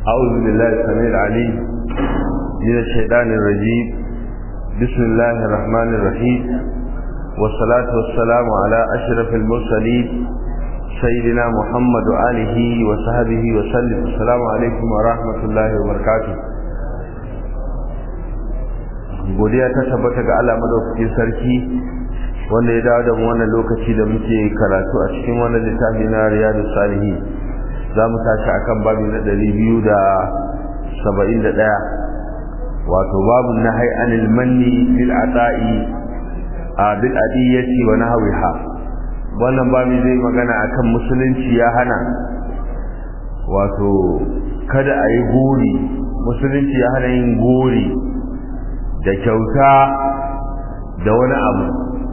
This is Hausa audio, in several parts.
أعوذ بالله السميع العليم من الشيطان الرجيم بسم الله الرحمن الرحيم والصلاة والسلام على أشرف المرسلين سيدنا محمد وآله وصحبه وسلم السلام عليكم ورحمة الله وبركاته godiya ta tabbata ga Allah madaukakin sarki wanda ya dawo da mu wannan lokaci da muke karatu a cikin wannan littafi na Riyadus Salihin za mu tashi akan babi na ɗari biyu da saba'in da ɗaya wato babu na anil manni bil ata'i a bil adiyyati wa nahwiha wannan babi zai magana akan musulunci ya hana wato kada a yi gori musulunci ya hana yin gori da kyauta da wani abu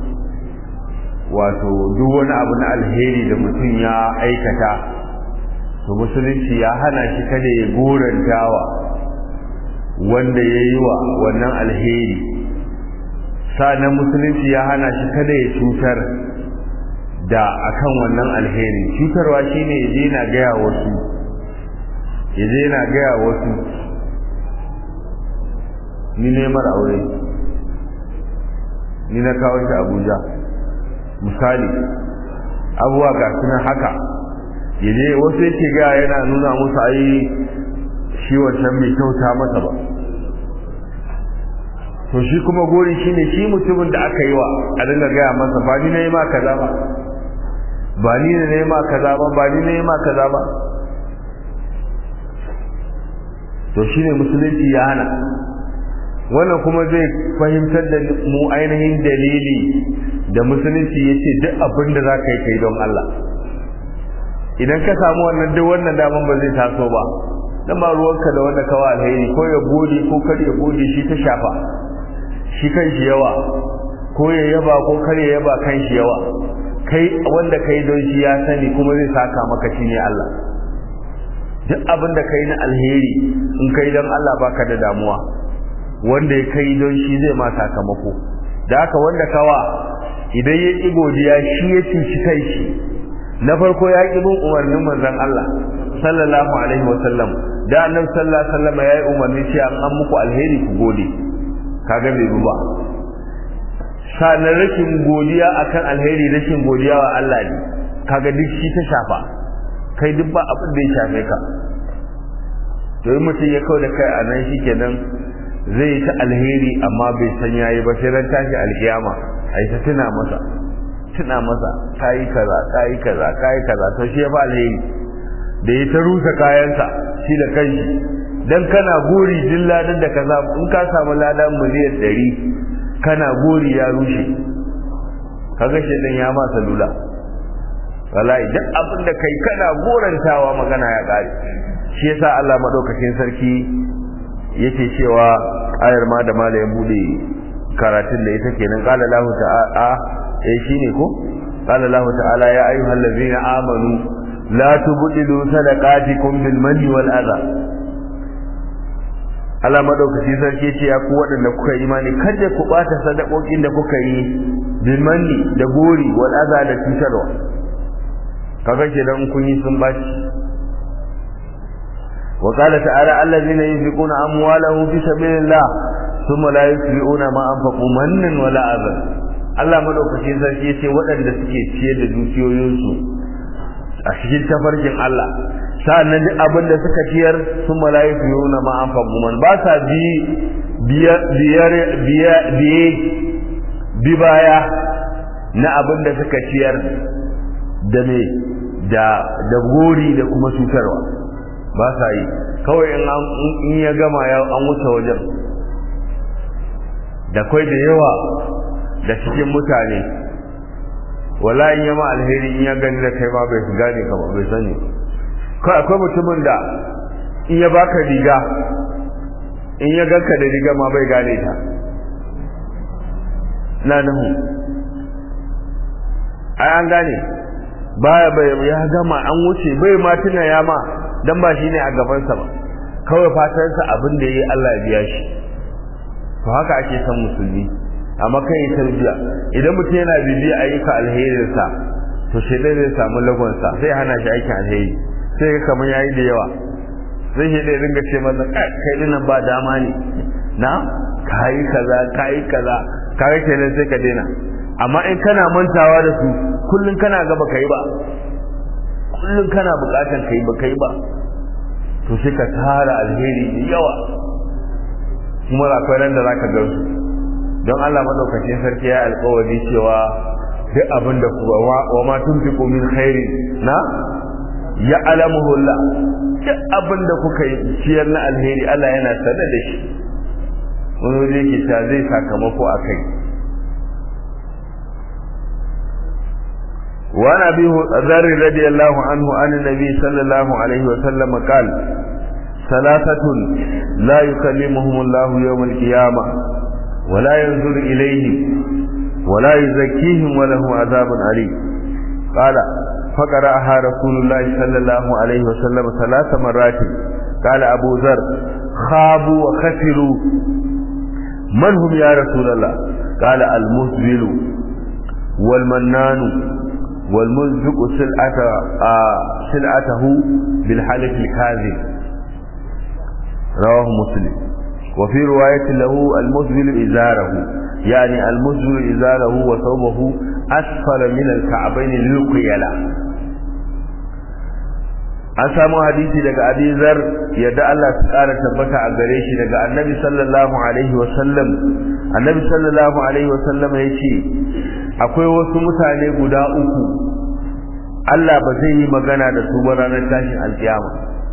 wato duk wani abu na alheri da mutum ya aikata to musulunci ya hana shi kada ya gorantawa wanda ya yi wa wannan alheri sa'annan musulunci ya hana shi kada ya cutar da akan wannan alheri cutarwa shine ya je na gaya wasu ya je na gaya wasu ni neman aure ni na kawo shi abuja misali abuwa ga sunan haka yaje wasu yake ga yana nuna musu ai shi wancan mai kyauta masa ba to shi kuma gori shine shi mutumin da aka yi wa a dinga gaya masa ba ni na yi ma kaza ba ba ni na yi ma kaza ba ba ni na yi ma kaza ba to shine musulunci ya hana wannan kuma zai fahimtar da mu ainihin dalili da musulunci ya ce duk abin da za ka yi kai don Allah idan ka samu wannan duk wannan daman ba zai taso ba dan ba ruwanka da wanda kawa alheri ko ya gode ko kar ya gode shi ta shafa shi kan shi yawa ko ya yaba ko kar ya yaba kan shi yawa kai wanda kai don shi ya sani kuma zai saka maka shi ne Allah duk abin da kai na alheri in kai don Allah baka da damuwa wanda ya kai don shi zai ma sakamako da haka wanda kawa idan ya ƙi godiya shi ya cuci kai shi na farko ya ƙi bin umarnin manzon Allah sallallahu alaihi wa sallam da annabi sallallahu alaihi wa sallam ya yi umarni cewa an muku alheri ku gode kaga bai bi ba sanar rashin godiya akan alheri rashin godiya wa Allah ne kaga duk shi ta shafa kai duk ba abin da ya shafe ka to in mutum ya kawo da kai a nan shikenan zai yi ta alheri amma bai san yayi ba sai ran tashi alkiyama ai ta tuna masa tuna masa kai kaza kai kaza kai kaza to shi ya fa alheri da ya ta rusa kayansa shi da kanshi dan kana gori din ladan da kaza in ka samu ladan miliyan 100 kana gori ya rushe kaga shi dan ya ma salula wallahi duk abin da kai kana gorantawa magana ya kare shi yasa Allah madaukakin sarki yake cewa ayar ma da mala ya bude karatun da ita kenan qala lahu ta'ala eh shine ko qala lahu ta'ala ya ayyuhal ladzina amanu la tubdilu sadaqatikum bil manni wal adha Allah madaukaki sarki ce ya ku waɗanda kuka imani kada ku bata sadakokin da kuka yi bil manni da gori wal adha da cutarwa kaga kenan kun yi sun baci وقال تعالى الذين ينفقون أموالهم في سبيل الله ثم لا يتبعون ما أنفقوا منا ولا أذى Allah madaukakin sarki yace waɗanda suke ciyar da dukiyoyinsu a cikin tafarkin Allah sa'annan duk abin da suka ciyar sun malaiku yuna ma an man ba sa bi biyar biyar bi baya na abin da suka ciyar da me da da gori da kuma cutarwa ba sa yi kawai in ya gama ya an wuce wajen da kwai da yawa da cikin mutane wala in yama alheri in ya gani da kai ma bai su gane ka bai sani kai akwai mutumin da in ya baka riga in ya ganka da riga ma bai gane ta na nahu ai an gane baya bai ya gama an wuce bai ma tuna ya ma dan ba shine a gabansa ba kawai fatansa abin da yayi Allah ya biya shi to haka ake san musulmi amma kai tarbiya idan mutum yana bibiya ayyuka alherinsa to shi zai samu lagonsa sai hana shi aikin alheri sai ga kamar yayi da yawa sai shi ɗaya ringa ce masa kai dinan ba dama ne na kayi kaza kayi kaza kayi kenan sai ka daina amma in kana mantawa da su kullun kana gaba kai ba kullun kana bukatan kai ba kai ba to sai ka tara alheri da yawa kuma akwai ran da zaka ga su don Allah madaukakin sarki ya alƙawari cewa duk abin da kuwa wa ma tunfiqu min khairi na ya alamuhu Allah duk abin da kuka yi ciyar na alheri Allah yana sanar da shi wani waje yake ta zai sakamako a kai وعن ابي ذر رضي الله عنه عن النبي صلى الله عليه وسلم قال ثلاثة لا يكلمهم الله يوم القيامة ولا ينظر إليهم ولا يزكيهم ولهم عذاب أليم قال فقرأها رسول الله صلى الله عليه وسلم ثلاث مرات قال أبو ذر خابوا وخسروا من هم يا رسول الله قال المسبل والمنان والمنفق سلعة آه سلعته بالحلف الكاذب رواه مسلم وفي رواية له المسبل إزاره يعني المسبل إزاره وثوبه أسفل من الكعبين للقيلة an samu hadisi daga abizar yadda Allah su ƙara tabbata a gare shi daga annabi sallallahu alaihi wa sallam annabi sallallahu alaihi wa sallam ya ce akwai wasu mutane guda uku Allah ba zai yi magana da su ba ranar tashin alkiyama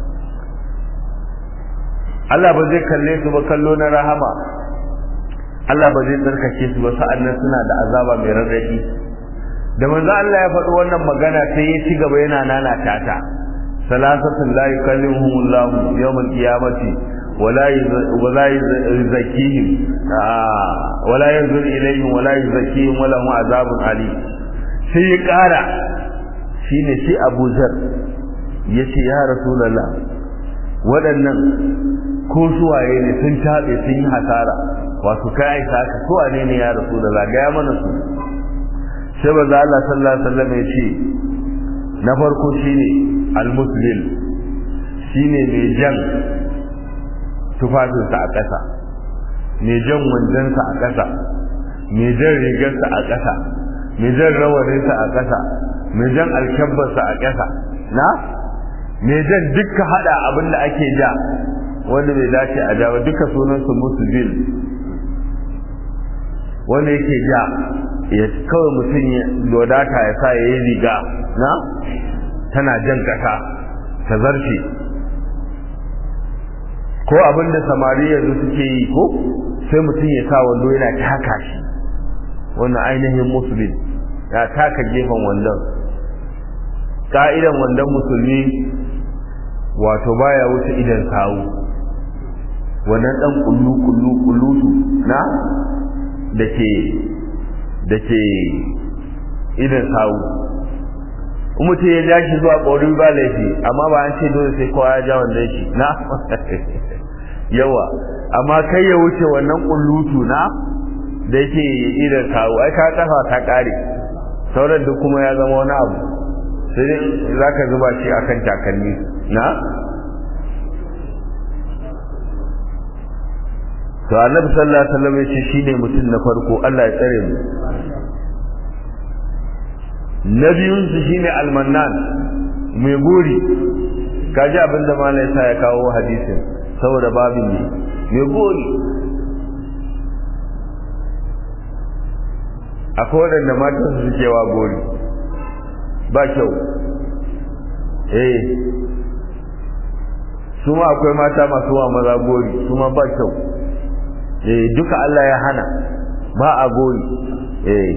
Allah ba zai kalle su ba kallo na rahama Allah ba zai tsarkake su ba sa'annan suna da azaba mai rarrafi da manzo Allah ya faɗi wannan magana sai ya ci gaba yana nanata ta salasatun la yukallimuhum Allah yawm al-qiyamati wala wala yuzakkihim wala yanzur ilayhim wala yuzakkihim wala hum azabun alim sai ya ƙara shine sai Abu Zar yace ya Rasulullah waɗannan ko suwaye ne sun taɓe sun yi hasara wato kai aika ka ko wane ne ya rasu da zagaya mana su sai ba za Allah sallallahu alaihi wasallam ya ce na farko shine al-muslim shine mai jan tufafinsa a ƙasa mai jan wandansa a ƙasa mai jan rigarsa a ƙasa mai jan rawaninsa a ƙasa mai jan alkyabbarsa a ƙasa na mai jan duka hada abin da ake ja wanda bai dace a ja ba duka sunansu musulmin wanda yake ja ya kawai mutum ya dodata ya sa ya yi riga na tana jan kasa ta zarce ko abin da samari yanzu suke yi ko sai mutum ya sa wando yana taka shi wannan ainihin musulmi ya taka gefen wandon ka'idan wandon musulmi wato baya wuce idan sawu wannan dan kullu kullu kullutu na dake dake idan sawu mutum ya ja shi zuwa ƙorin ba laifi amma ba an ce dole sai kowa ya ja wannan shi na yawa amma kai ya wuce wannan kullutu na da yake idan sawu ai ka kafa ta kare sauran duk kuma ya zama wani abu sai dai za ka zuba shi akan takalmi na to annabi sallallahu alaihi wasallam yace shine mutum na farko Allah ya tsare mu na biyun su shine almannan mai gori kaji abinda malai sa ya kawo hadisin saboda babin ne mai gori akwai waɗanda matan su suke wa gori ba kyau eh su ma akwai mata masu wa maza gori su ma ba kyau eh duka Allah ya hana ba a gori eh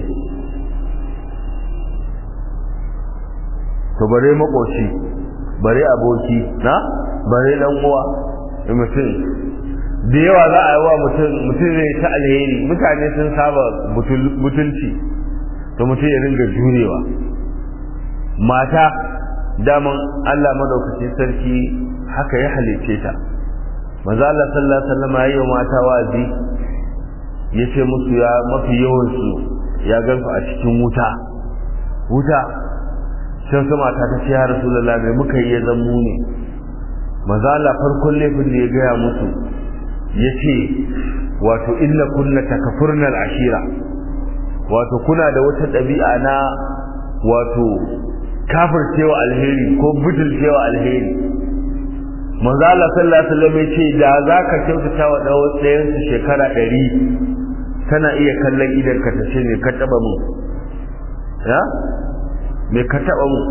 to bare makoci bare aboki na bare dan uwa mutum da yawa za a yi wa mutum mutum zai ta alheri mutane sun saba mutunci to mutum ya ringa jurewa mata daman Allah madaukakin sarki haka ya halice ta manzo Allah sallallahu alaihi wasallam yayi mata wazi yace musu ya mafi yawan su ya gansu a cikin wuta wuta sai sama ta ta ce ya rasulullah mai muka yi ya zammu ne maza Allah farkon laifin da ya gaya musu ya ce wato illa kunna takafurnal ashira wato kuna da wata ɗabi'a na wato kafircewa alheri ko butulcewa alheri manzo Allah sallallahu alaihi wasallam yace da zaka kyautata wa ɗayan su shekara ɗari tana iya kallon idan ka tace ne ka taba mu ya me ka taba mu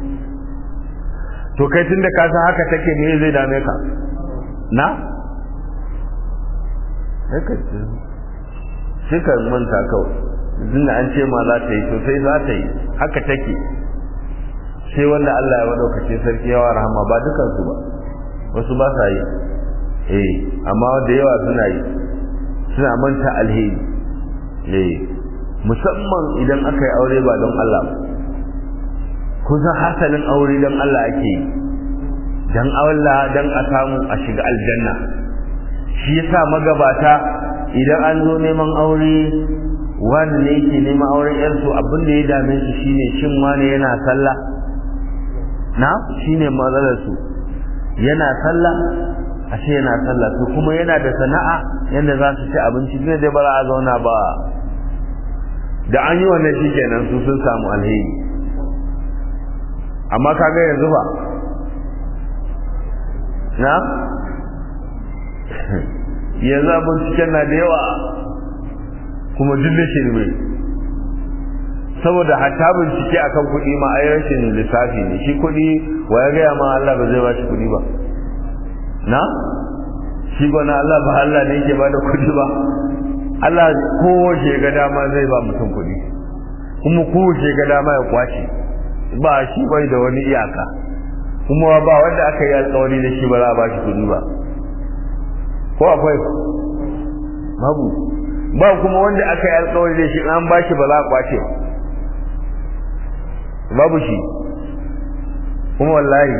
to kai tunda ka san haka take me zai dame ka na haka sai ka manta kawai tunda an ce ma za ta yi to sai za ta yi haka take sai wanda Allah ya madaukace sarki yawa rahama ba dukansu ba wasu ba sa yi eh amma da yawa suna yi suna manta alheri eh musamman idan aka yi aure ba don Allah ba kusan hasalin aure don Allah ake yi don Allah don a samu a shiga aljanna shi yasa magabata idan an zo neman aure wani ne yake neman auren yarsu abin da ya dame su shine shin wani yana sallah na shine matsalar su yana sallah ashe yana sallah to kuma yana da sana'a yanda za su ci abinci ne dai ba za a zauna ba da an yi wannan shikenan su sun samu alheri amma kaga yanzu ba na yanzu abin cikin na da yawa kuma duk da shirme saboda hatta bincike akan kuɗi ma ai rashin lissafi ne shi kuɗi wa ya gaya ma Allah ba zai ba shi kuɗi ba na shi gwana Allah ba Allah ne yake bada kuɗi ba Allah kowace ga dama zai ba mutum kuɗi kuma kowace ga dama ya kwace ba shi bai da wani iyaka kuma ba wanda aka yi alkawari da shi ba za a ba shi kuɗi ba ko akwai babu ba kuma wanda aka yi alkawari da shi an ba shi ba za a kwace babu shi kuma wallahi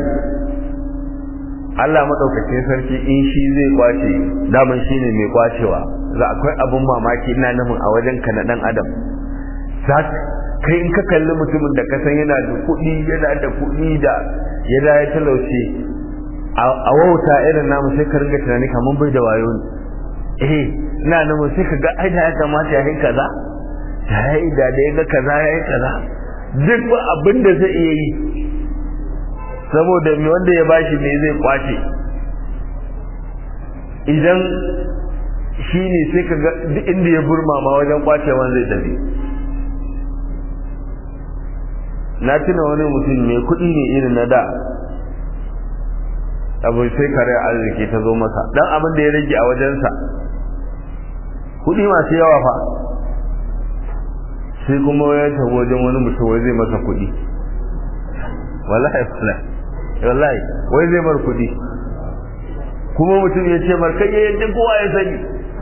Allah maɗaukacin sarki in shi zai kwace daman shi ne mai kwacewa za akwai abun mamaki ina nufin a wajen ka na ɗan adam za kai in ka kalli mutumin da ka san yana da kuɗi yana da kuɗi da ya da ya talauce a wauta irin namu sai ka ringa tunani kamar bai da wayo ne eh ina nufin sai ka ga ai da ya kamata ya yi kaza da ya yi da ya ga kaza ya yi kaza duk ba abin da zai iya yi saboda mai wanda ya bashi ne zai kwace idan shi ne sai ka ga duk inda ya burmama wajen kwacewan zai tafi na tuna wani mutum mai kuɗi ne irin na da abu sai kare arziki ta zo masa dan abin da ya rage a wajensa kuɗi masu yawa fa sai kuma ya tafi wajen wani mutum wai zai masa kuɗi wallahi wallahi wallahi wai zai mar kuɗi kuma mutum ya ce mar kai yadda kowa ya sani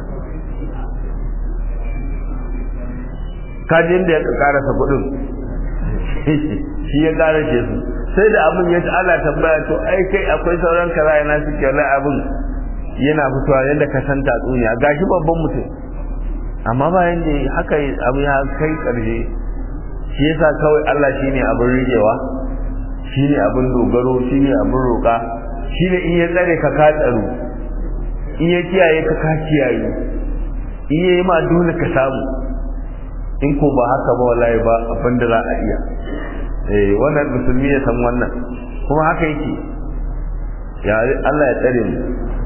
kajin da ya karasa kuɗin shi ya karashe su sai da abin ya ana tambaya to ai kai akwai sauran kaza yana suke wallahi abin yana fitowa yadda ka san tatsuniya gashi babban mutum amma bayan da haka abu ya kai ƙarshe shi yasa kawai Allah shine abin rigewa shine abin dogaro shine abin roƙa shine in ya tsare ka ka tsaro in ya kiyaye ka ka kiyaye in yayi ma dole ka samu in ko ba haka ba wallahi ba abin da za a iya eh wannan musulmi ya san wannan kuma haka yake ya Allah ya tsare mu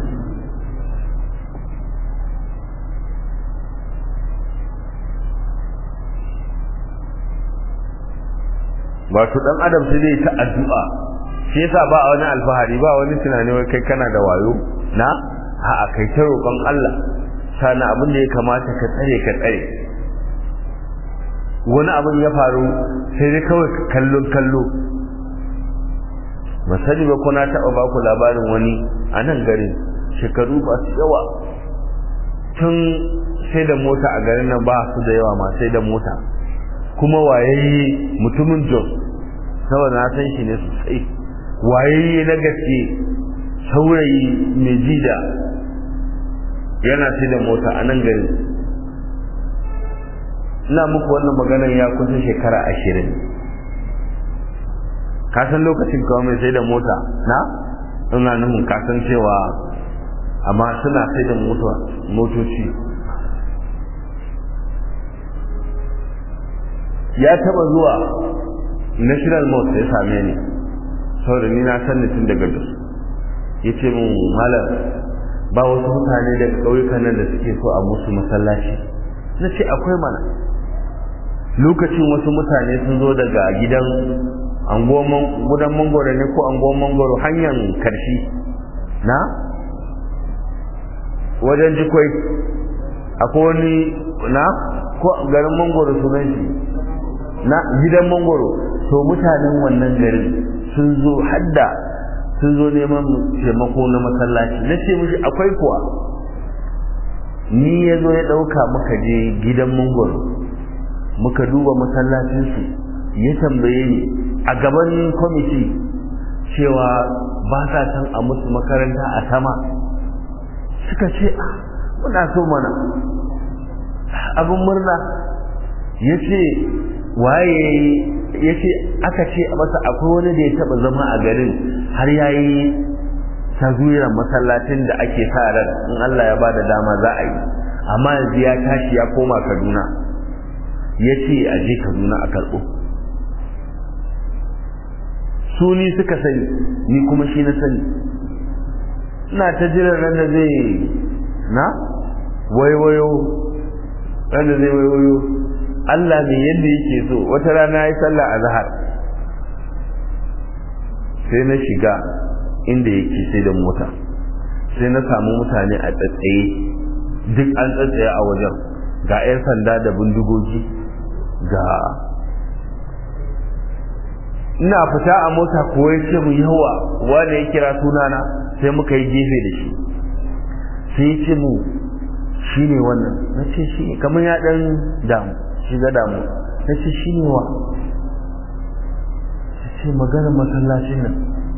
wato dan adam sai dai ta addu'a shi yasa ba wani alfahari ba wani tunani wai kai kana da wayo na a'a kai ta roƙon Allah sana abin da ya kamata ka tsare ka tsare wani abin ya faru sai dai kawai kallon kallo masani ba kuna taɓa ba ku labarin wani a nan garin shekaru ba su yawa tun sai da mota a garin nan ba su da yawa ma sai da mota kuma wayayye mutumin jos saboda na san shi ne sosai wayayye na gaske saurayi mai jida yana sai da mota a nan gari ina muku wannan maganar ya kusa shekara ashirin ka san lokacin kawai mai sai da mota na ina nufin kasancewa amma suna sai da motoci ya taba zuwa national mosque ya same ni saboda ni na san tun daga da ya ce mun malam ba wasu mutane daga ƙauyukan nan da suke so a musu masallaci na ce akwai mana lokacin wasu mutane sun zo daga gidan gudan mangoro ne ko anguwan mangoro hanyar karshi na wajen jikwai akwai wani na ko garin mangoro sunan shi na gidan mangoro to mutanen wannan garin sun zo hadda sun zo neman taimako na masallaci na ce mishi akwai kuwa ni ya zo ya ɗauka muka je gidan mangoro muka duba masallacinsu ya tambaye ni a gaban kwamiti cewa ba sa san a musu makaranta a sama suka ce muna so mana abin murna ya ce waye ya ce aka ce masa akwai wani da ya taba zama a garin har ya yi taswirar masallacin da ake sa ran in Allah ya bada dama za a yi amma yanzu ya tashi ya koma Kaduna ya ce a je Kaduna a karɓo su ni suka sani ni kuma shi na sani ina ta jiran ran da zai na waiwayo ran da zai waiwayo Allah ne yadda yake so wata rana ya yi sallah a zahar sai na shiga inda yake sai da mota sai na samu mutane a tsatsaye duk an tsatsaye a wajen ga 'yan sanda da bindigogi ga ina fita a mota ko ya ce mu yawa wanda ya kira sunana sai muka yi gefe da shi sai ya ce mu shi ne wannan na ce shi ne kamar ya ɗan damu shiga damu na ce shi ne wa ta ce maganar masallacin nan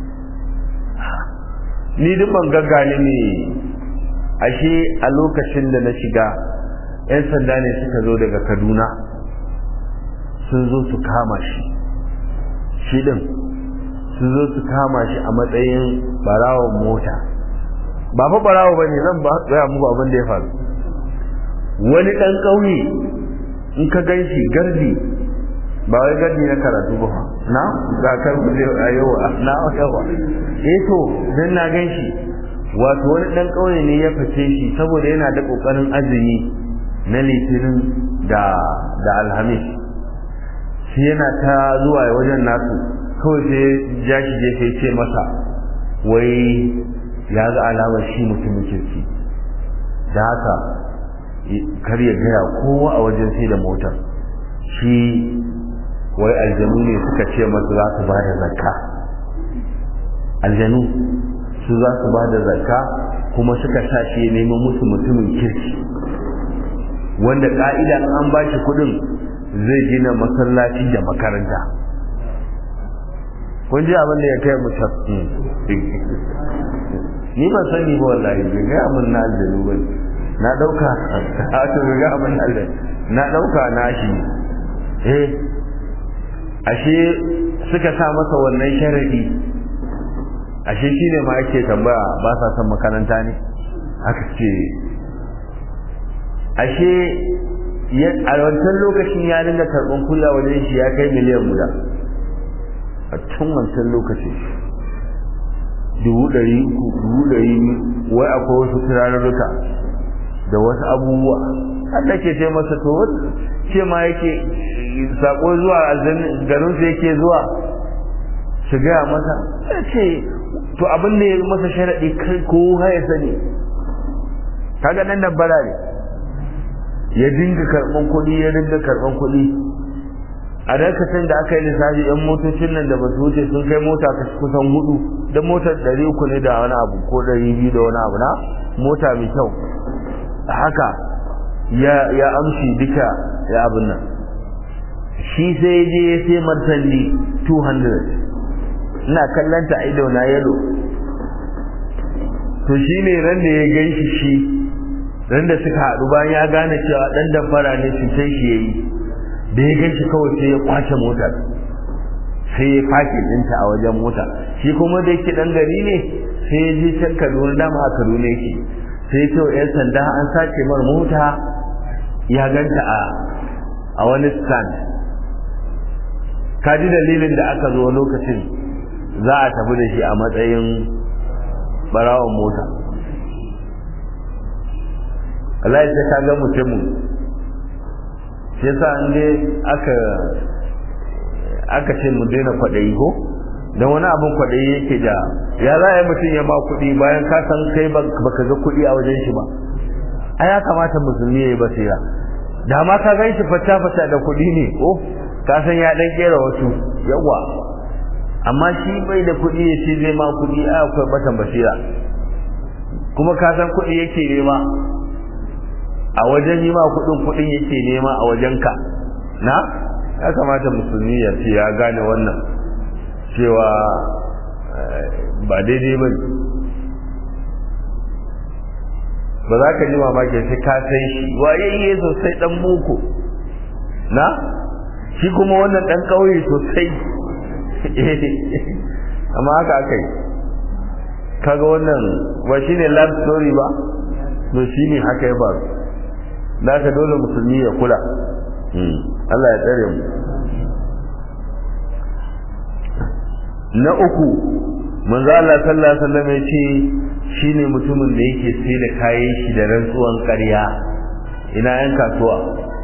ni duk ban gaggane ne ashe a lokacin da na shiga 'yan sanda ne suka zo daga kaduna sun zo su kama shi shi din sun zo su kama shi a matsayin barawon mota ba fa barawo ba ne zan ba gaya muku abin da ya faru wani ɗan ƙauye in ka gan shi gardi ba wai gardi na karatu ba na ga kan kuje a yawa na yawa eh to dan na gan shi wato wani ɗan ƙauye ne ya fice shi saboda yana da ƙoƙarin azumi na litinin da da alhamis shi yana ta zuwa wajen nasu kawai sai ja shi je sai ce masa wai ya ga alamar shi mutumin kirki da haka kar ya gaya kowa a wajen sai da motar shi wai aljanu ne suka ce masa za su ba da zakka aljanu su za su ba da zakka kuma suka sa shi ya neman musu mutumin kirki wanda ka'ida an ba shi kuɗin zai gina masallaci da makaranta kun ji abin da ya kai mutum ni ban sani ba wallahi bai gaya min na aljanu ba na ɗauka a to bai gaya min aljanu na ɗauka na shi eh ashe suka sa masa wannan sharadi ashe shi ne ma ake tambaya ba sa son makaranta ne aka ce ashe a wancan lokacin ya dinga karɓar kula wajen shi ya kai miliyan guda a tun wancan lokacin dubu ɗari uku dubu ɗari wai akwai wasu turarurruka da wasu abubuwa Allah ke ce masa to ce ma yake sako zuwa garin su yake zuwa su gaya masa ya ce to abin da ya masa sharaɗi kai ko ya sani kaga nan nan bara ne ya dinga karɓan kuɗi ya dinga karɓan kuɗi a dakacin da aka yi lissafi yan motocin nan da ba su wuce sun kai mota kusan hudu da motar ɗari uku ne da wani abu ko ɗari biyu da wani abu na mota mai kyau haka ya ya amshi duka ya abin nan shi sai je ya sai martani 200 ina kallanta a ido na yalo to shi ne ran da ya gan shi shi ran da suka haɗu bayan ya gane cewa ɗan damfara ne cutar shi ya yi da ya gan shi kawai sai ya kwace motar sai ya fake ɗinta a wajen mota shi kuma da yake ɗan gari ne sai ya je can kaduna dama a kaduna yake sai ya ce wa 'yan sanda an sace mar mota ya ganta a a wani stand kaji dalilin da aka zo lokacin za a tafi da shi a matsayin barawan mota Allah ya ka ga mutumin shi yasa an dai aka aka ce mu daina kwaɗayi ko don wani abin kwaɗayi yake da ya za a yi mutum ya ba kuɗi bayan ka san kai baka ga kuɗi a wajen shi ba a ya kamata musulmi ya yi basira da ma ka gan shi fata fata da kuɗi ne ko ka san ya ɗan ƙera wasu yawa amma shi bai da kuɗi ya ce zai ma kuɗi a akwai batan basira kuma ka san kuɗi yake nema a wajen yi ma kuɗin kuɗin yake nema a wajenka na ya kamata musulmi ya ce ya gane wannan cewa ba daidai ba ba za ka ji mamaki sai ka san shi wayayye sosai dan boko na shi kuma wannan dan kauye sosai amma haka aka yi kaga wannan ba shi ne love story ba to shi ne haka ya faru da ka dole musulmi ya kula Allah ya tsare mu na uku manzo Allah sallallahu alaihi wasallam ya ce shine mutumin da yake sai da kayan shi da rantsuwan ƙarya ina yan kasuwa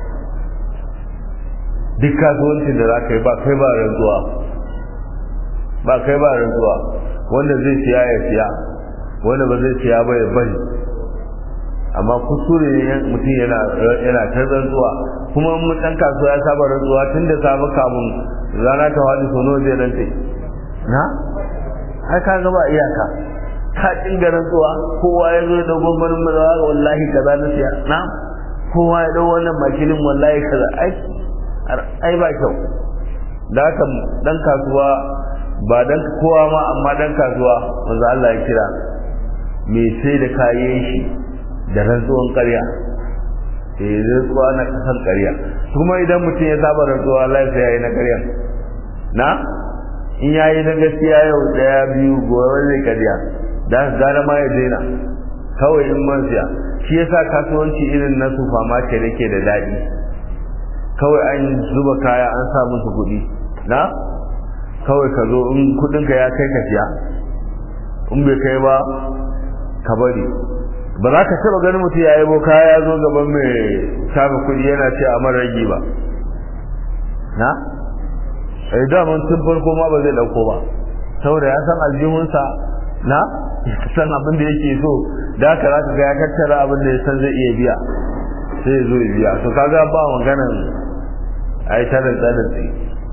duk kasuwancin da zaka yi ba kai ba rantsuwa ba kai ba rantsuwa wanda zai siya ya siya wanda ba zai siya ba ya bari amma kuskure ne mutum yana yana ta rantsuwa kuma mun dan kasuwa ya saba rantsuwa tun da safe kamun rana ta wani sono zai rantse na ai ka ga ba iyaka ka dinga rantsuwa kowa ya zo da gwamnatin mazawa wallahi kaza na siya na kowa ya dau wannan makilin wallahi kaza ai ai ba kyau da haka dan kasuwa ba dan kowa ma amma dan kasuwa manzo Allah ya kira me sai da kayan shi da rantsuwan ƙarya eh rantsuwa na kasan ƙarya kuma idan mutum ya saba rantsuwa Allah sai yayi na ƙarya na in yayi na gaskiya yau daya biyu gobe zai ƙarya da gara ma ya daina kawai in man siya shi yasa kasuwanci irin na sufa market yake da daɗi kawai an zuba kaya an sa musu kuɗi na kawai ka zo in kuɗinka ya kai ka siya in bai kai ba ka bari ba za ka taɓa ganin mutum ya yabo kaya ya zo gaban mai shafa kuɗi yana ce a mara ragi ba na ai daman tun farko ma ba zai ɗauko ba saboda ya san aljihunsa na san abin da yake so da haka za ka ga ya tattara abin da ya san zai iya biya sai ya zo ya biya to kaga ba maganan ai tarin tsarin tsaye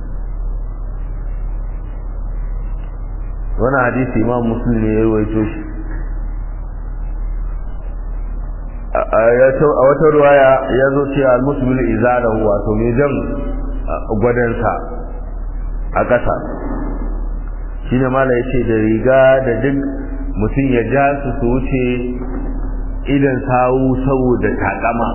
wani hadisi imam muslim ne ya rawaito shi a wata ruwaya ya zo cewa al-muslim izarahu wato mai jan gwadansa a ƙasa shi ne mala ya ce da riga da duk mutum ya ja su su wuce idan sawu saboda takama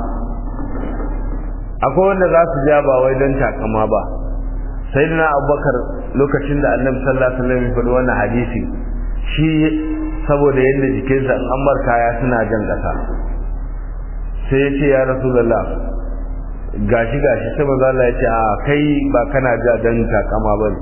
akwai wanda za su ja ba wai don takama ba sai na abubakar lokacin da annabi sallallahu alaihi wasallam ya faɗi wannan hadisi shi saboda yadda jikinsa in an kaya suna jan ƙasa sai ya ce ya rasulullah gashi gashi sai manzo Allah ya ce a kai ba kana ja dan takama bane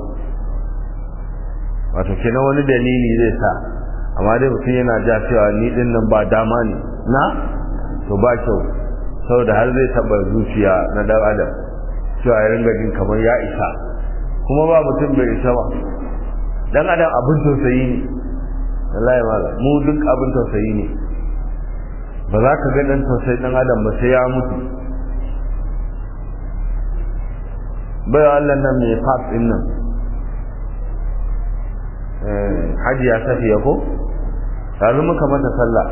wato kenan wani dalili zai sa amma dai mutum yana ja cewa ni din nan ba dama ne na to ba kyau saboda har zai taba zuciya na dan adam cewa ya ringa jin kamar ya isa kuma ba mutum bai isa ba dan adam abin tausayi ne wallahi mala mu duk abin tausayi ne ba za ka ga dan tausayi dan adam ba sai ya mutu bai Allah nan mai fas din nan hajiya safiya ko yanzu muka mata sallah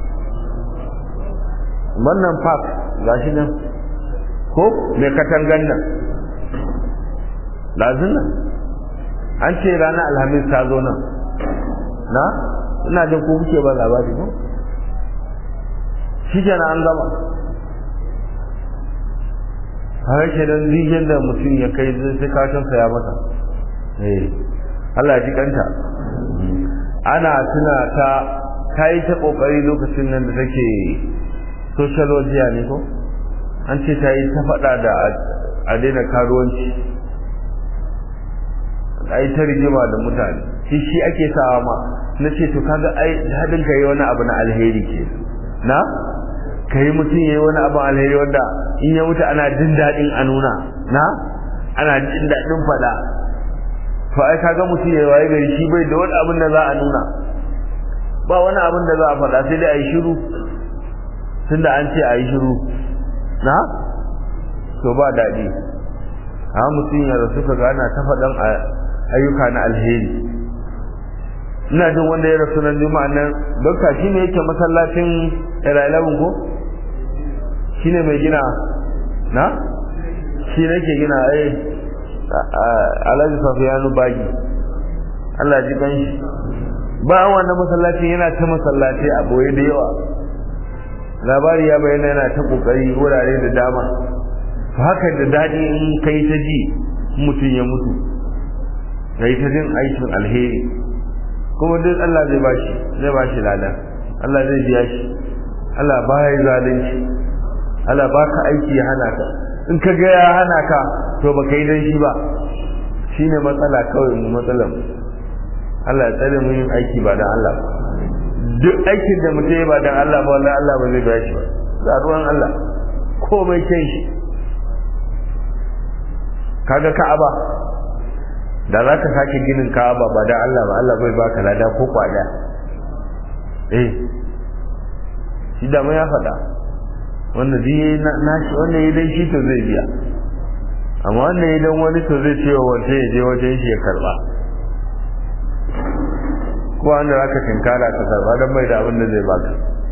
wannan fas gashi nan ko mai katangan nan lazin nan an ce ranar alhamis ta zo nan na ina jin ko kuke ba labari ko shi kenan an gama har ke nan rijiyar da mutum ya kai sai kashin ya mata eh Allah ji kanta ana tuna ta ta yi ta kokari lokacin nan da take sociology ne ko an ce ta yi ta faɗa da a daina karuwanci a yi ta rigima da mutane shi shi ake sawa ma na ce to kaga ai hadin ka yi wani abu na alheri ke na ka yi mutum ya yi wani abu alheri wanda in ya mutu ana jin daɗin a nuna na ana jin daɗin faɗa to ai kaga mutum ya waye gari shi bai da wani abin da za a nuna ba wani abin da za a faɗa sai dai a yi shiru tunda an ce a yi shiru na to ba daɗi a mutum ya rasu ka gana ta faɗan ayyuka na alheri ina jin wanda ya rasu nan juma'a nan dokta shi ne yake masallacin iralabin ko shi ne mai gina na shi ne ke gina ai alhaji safiyanu bagi Allah ji kan shi bayan wannan masallacin yana ta masallaci a boye da yawa labari ya bayyana yana ta kokari wurare da dama to haka da dadi in kai ta ji mutum ya mutu kai ta jin aikin alheri kuma duk Allah zai bashi zai bashi lada Allah zai biya shi Allah ba ya zalunci Allah baka aiki ya hana ka in ka ga ya hana ka to ba kai dan shi ba shine matsala kawai mu matsalar Allah ya tsare mu yin aiki ba dan Allah duk aikin da mutum ya ba dan Allah ba wallahi Allah ba zai biya shi ba za ruwan Allah komai kyan shi kaga Ka'aba da za ka sake ginin Ka'aba ba dan Allah ba Allah bai baka lada ko kwada eh shi da ya faɗa wanda zai na shi wanda ya dai shi to zai biya amma wanda ya dan wani to zai ce wa wanda ya je wajen shi ya karba ko wanda zaka tinkara ka karba dan bai da abin da zai baka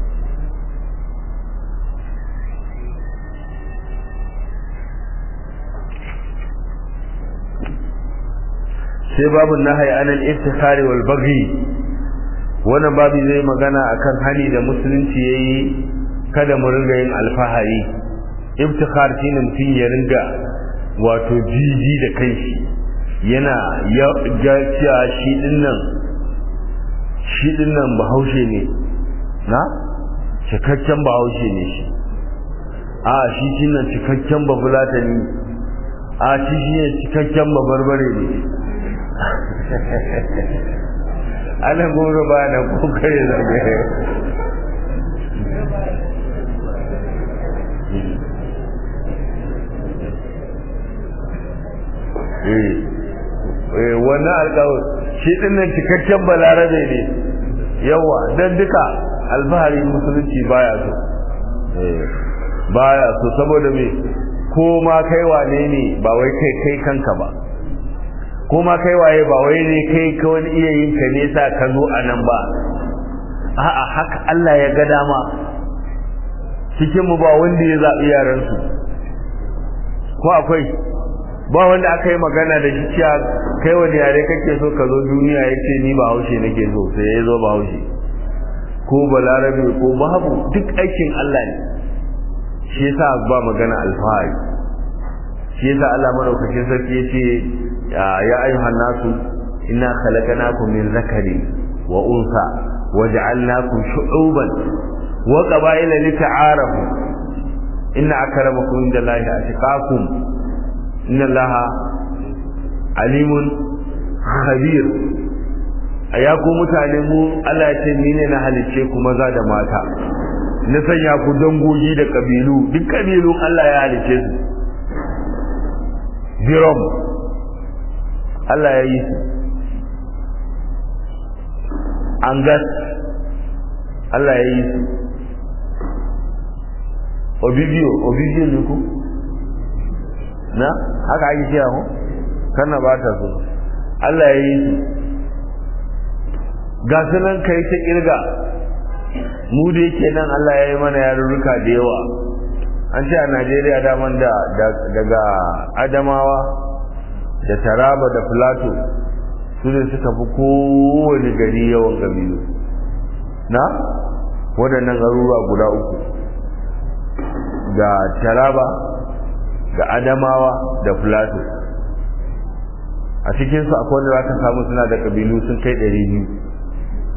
sai babu nahyi anil iftikhari wal baghi wannan babu zai magana akan hani da musulunci yayi kada mu ringa yin alfahari iftikhar shine mutum ya ringa wato jiji da kanshi yana ya cewa shi dinnan shi dinnan bahaushe ne na cikakken bahaushe ne shi a shi shine cikakken babulata ne a shi shine cikakken babarbare ne ana goro ba da kokare zagaye wannan alƙawar shi dinnan cikakken balarabe ne yawa don duka alfahari musulunci baya so baya so saboda me ko ma kai wane ne ba wai kai kai kanka ba ko ma kai waye ba wai ne kai ka wani iya yin ka nesa ka zo a nan ba a'a haka Allah ya ga dama cikin mu ba wanda ya zaɓi yaransu ko akwai ba wanda aka yi magana da shi cewa kai wani yare kake so ka zo duniya ya ce ni ba haushe nake so sai ya zo ba haushe ko balarabe ko babu duk aikin Allah ne shi yasa ba magana alfahari shi yasa Allah madaukakin sarki ya ce ya ayyuhan nasu inna khalaqnakum min zakari wa unsa waja'alnakum shu'uban wa qaba'ila lita'arafu inna akramakum indallahi atqakum inna allaha alimun khabir aya ku mutane mu Allah ya ce ni ne na halice ku maza da mata na sanya ku dangogi da kabilu duk kabilun Allah ya halice su birom Allah ya yi su angas Allah ya yi su obibiyo obibiyo ne ku na haka ake kira mu kana ba ta so Allah ya yi su ga su nan kai ta kirga mu da yake nan Allah ya yi mana yarurruka da yawa an ce a Najeriya daman da daga Adamawa da Taraba da Plateau su ne suka fi kowane gari yawan kabilu na waɗannan garuruwa guda uku ga Taraba ga Adamawa da Plateau a cikinsu akwai wanda za ka samu suna da kabilu sun kai ɗari biyu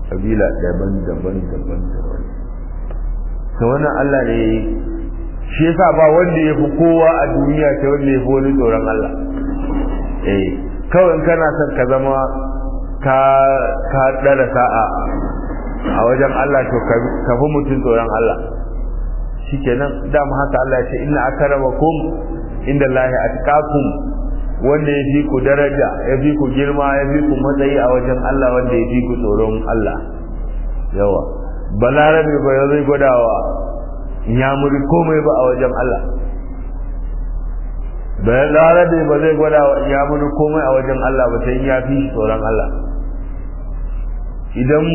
kabila daban-daban daban-daban ta wannan Allah ne shi yasa ba wanda ya fi kowa a duniya ta wanda ya fi wani tsoron Allah eh kawai in kana son ka zama ka ka dara sa'a a wajen Allah to ka fi mutum tsoron Allah shikenan dama haka Allah ya ce inna akramakum inda Allah atqakum wanda ya fi ku daraja ya fi ku girma ya fi ku matsayi a wajen Allah wanda ya fi ku tsoron Allah yawa balarabe ba ya zai gwadawa ya muri komai ba a wajen Allah balarabe ba zai gwadawa ya muri komai a wajen Allah ba sai ya fi shi tsoron Allah idan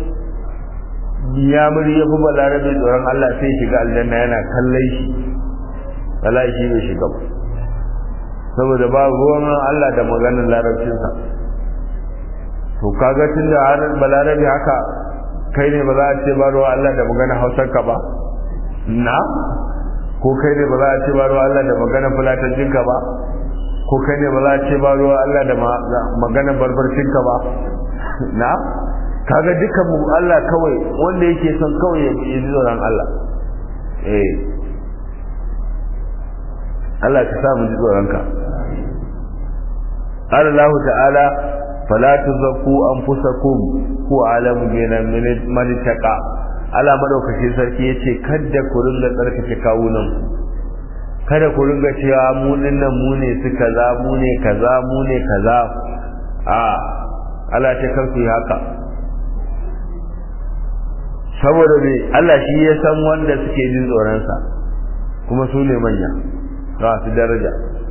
ya muri ya fi balarabe tsoron Allah sai shiga aljanna yana kallon shi wallahi shi bai shiga ba saboda ba ruwan Allah da maganar larabcinsa to kaga tunda har balarabe haka kai ne ba za a ce ba ruwa Allah da maganar hausarka ba na ko kai ne ba za a ce ba ruwa Allah da maganar fulatancinka ba ko kai ne ba za a ce ba ruwa Allah da maganar barbarcinka ba na kaga duka mu Allah kawai wanda yake son kawai ya yi tsoron Allah eh Allah ka sa mu ji tsoronka قال الله تعالى فلا تزكوا انفسكم هو اعلم بمن اتقى Allah madaukakin sarki yace kada ku ringa tsarkake kawunan kada ku ringa cewa mu dinnan mu ne su kaza mu ne kaza mu ne kaza a Allah ta karku yi haka saboda me Allah shi ya san wanda suke jin tsoron sa kuma su ne manya ga su daraja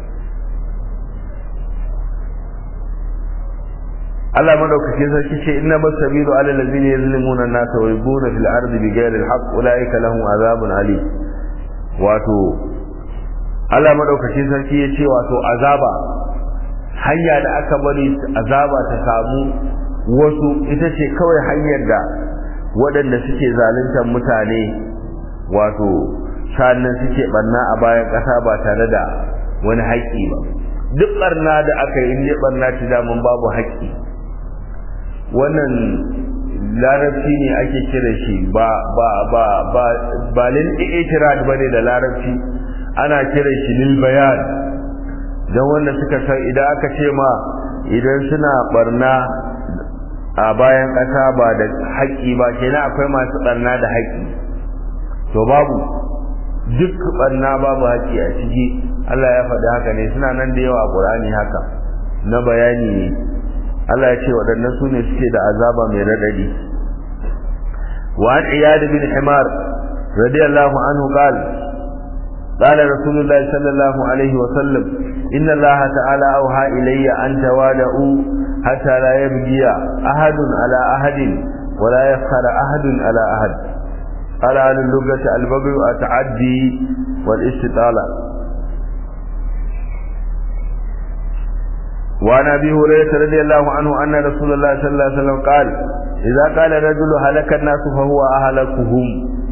Allah madaukakin sarki ce inna masabilu ala allazina yazlimuna an-nasa wa yabuna fil ardi bighayri al-haqq ulaika lahum azabun ali wato Allah madaukakin sarki ya ce wato azaba hanya da aka bari azaba ta samu wasu ita ce kawai hanyar da waɗanda suke zaluntar mutane wato sannan suke barna a bayan ƙasa ba tare da wani haƙƙi ba duk barna da aka yi ne barna ta damun babu haƙƙi wannan larabci ne ake kira shi ba ba ba ba ba lil i'tirad bane da larabci ana kira shi lil bayan dan wanda suka san idan aka ce ma idan suna barna a bayan ƙasa ba da haƙƙi ba kenan akwai masu barna da haƙƙi to babu duk barna babu haƙƙi a ciki Allah ya faɗi haka ne suna nan da yawa a Qur'ani haka na bayani ne Allah ya ce waɗannan su ne suke da azaba mai radadi wa an iyad bin himar radiyallahu anhu qala قال رسول الله صلى الله عليه وسلم إن الله تعالى أوحى إلي أن توادعوا حتى لا يبقي أحد على أحد ولا يفخر أحد على أحد قال عن اللغة البغي التعدي والاستطالة وعن ابي هريره رضي الله عنه ان رسول الله صلى الله عليه وسلم قال اذا قال الرجل هلك الناس فهو اهلكهم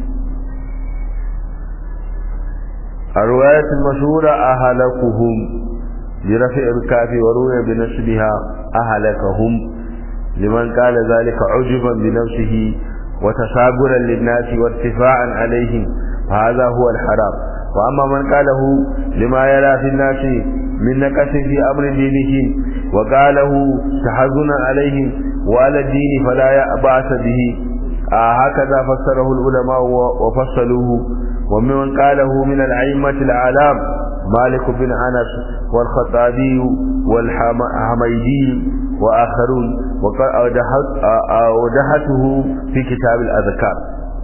الروايه المشهوره اهلكهم برفع الكاف وروي بنسبها اهلكهم لمن قال ذلك عجبا بنفسه وتساغرا للناس وارتفاعا عليهم فهذا هو الحرام واما من قاله لما يرى في الناس من نقص في أمر دينه وقاله تحزنا عليهم وعلى الدين فلا بأس به آه هكذا فسره العلماء وفصلوه ومن قاله من الأئمة الأعلام مالك بن أنس والخطابي والحميدي وآخرون وأودحته في كتاب الأذكار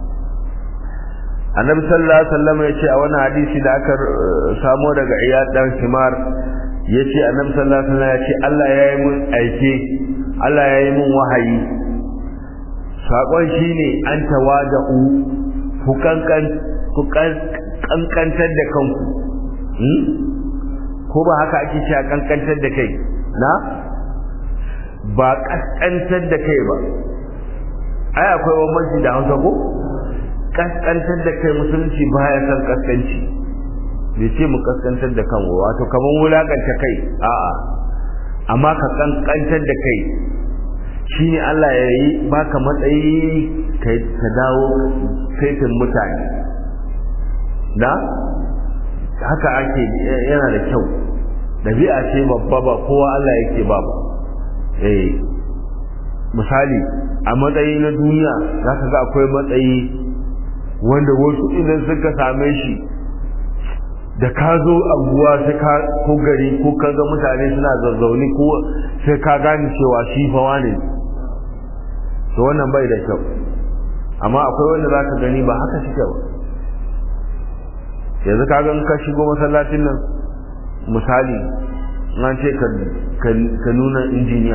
annabi sallallahu alaihi wasallam yace a wannan hadisi da aka samo daga iyad dan himar yace annabi sallallahu alaihi wasallam yace Allah yayi mun aike Allah yayi mun wahayi sakon shine an tawada'u ku kankan ku kankantar da kanku hmm? ko ba haka ake cewa kankantar da kai na ba kaskantar da kai ba ai akwai bambanci da Hausa ko kaskantar da kai musulunci baya san kaskanci bai ce mu kaskantar da kan wato kaman wulakanta kai a'a amma ka kankantar da kai shi ne Allah ya yi baka matsayi ka dawo saitin mutane da haka ake yana da kyau ɗabi'a ce babba ba kowa Allah yake ba ba eh misali a matsayi na duniya za ka ga akwai matsayi wanda wasu idan suka same shi da ka zo abuwa sai ka ko gari ko ka ga mutane suna zazzauni ko sai ka gane cewa shi fa wane to wannan bai da kyau amma akwai wanda za ka gani ba haka shi ba yanzu ka ga ka shigo masallacin nan misali an ce ka nuna injiniya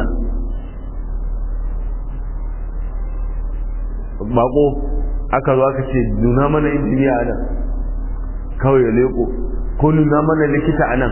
bako aka zo aka ce nuna mana injiniya a nan kawai ya leko ko nuna mana likita a nan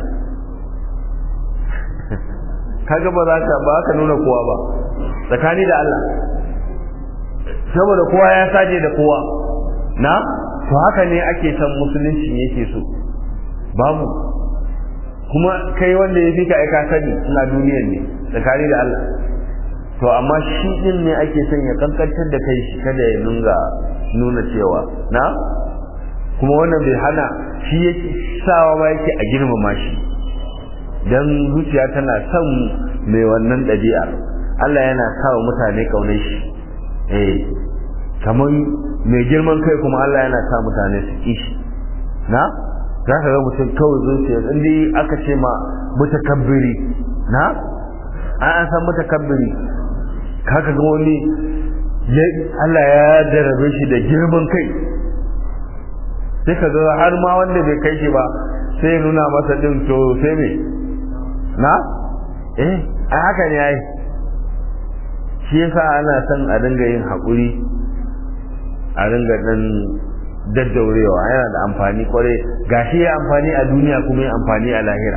kaga ba za ka ba ka nuna kowa ba tsakani da Allah saboda kowa ya saje da kowa na to haka ne ake san musulunci yake so babu kuma kai wanda ya fi ka aika sani suna duniyar ne tsakani da Allah to amma shi din ne ake son ya kankantar da kai shi kada ya nunga nuna cewa na kuma wannan bai hana shi yake sawa ma yake a girmama shi dan zuciya tana son mai wannan ɗabi'ar Allah yana sawa mutane kaunar shi eh kamar mai girman kai kuma Allah yana sa mutane su ki shi na za ka ga mutum kawai zuciya in dai aka ce ma mutakabbiri na an san mutakabbiri kaka ga wani Allah ya darabe shi da girman kai sai ka ga har ma wanda bai kai shi ba sai nuna masa din to sai me na eh a haka ne ai shi yasa ana son a dinga yin haƙuri a dinga dan daddaurewa yana da amfani kwarai gashi ya amfani a duniya kuma ya amfani a lahira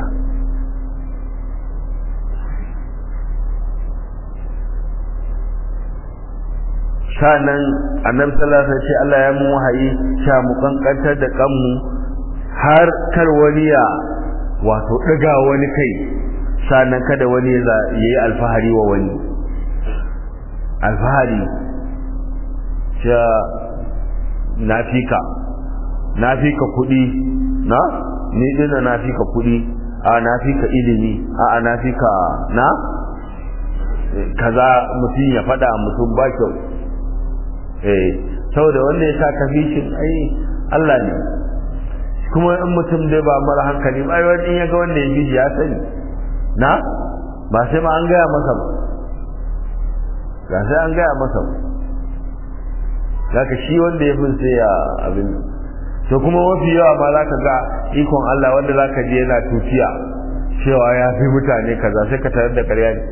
sanan annabi sallallahu alaihi wasallam Allah ya mu wahayi sha mu kankantar da kanmu har kar wani ya wato daga wani kai sanan kada wani ya yi alfahari wa wani alfahari sha nafika nafika kudi na ni dina nafika kudi a nafika ilimi a nafika na kaza mutum ya fada mutum ba kyau eh saboda wanda ya sa kafishin ai Allah ne kuma in mutum dai ba mara hankali ba ai wani ya ga wanda ya bi ya sani na ba sai ma an gaya masa ba ga sai an gaya masa ba zaka shi wanda ya fi sai ya abin to kuma mafi yawa ma zaka ga ikon Allah wanda zaka je yana tutiya cewa ya fi mutane kaza sai ka tarar da ƙarya ne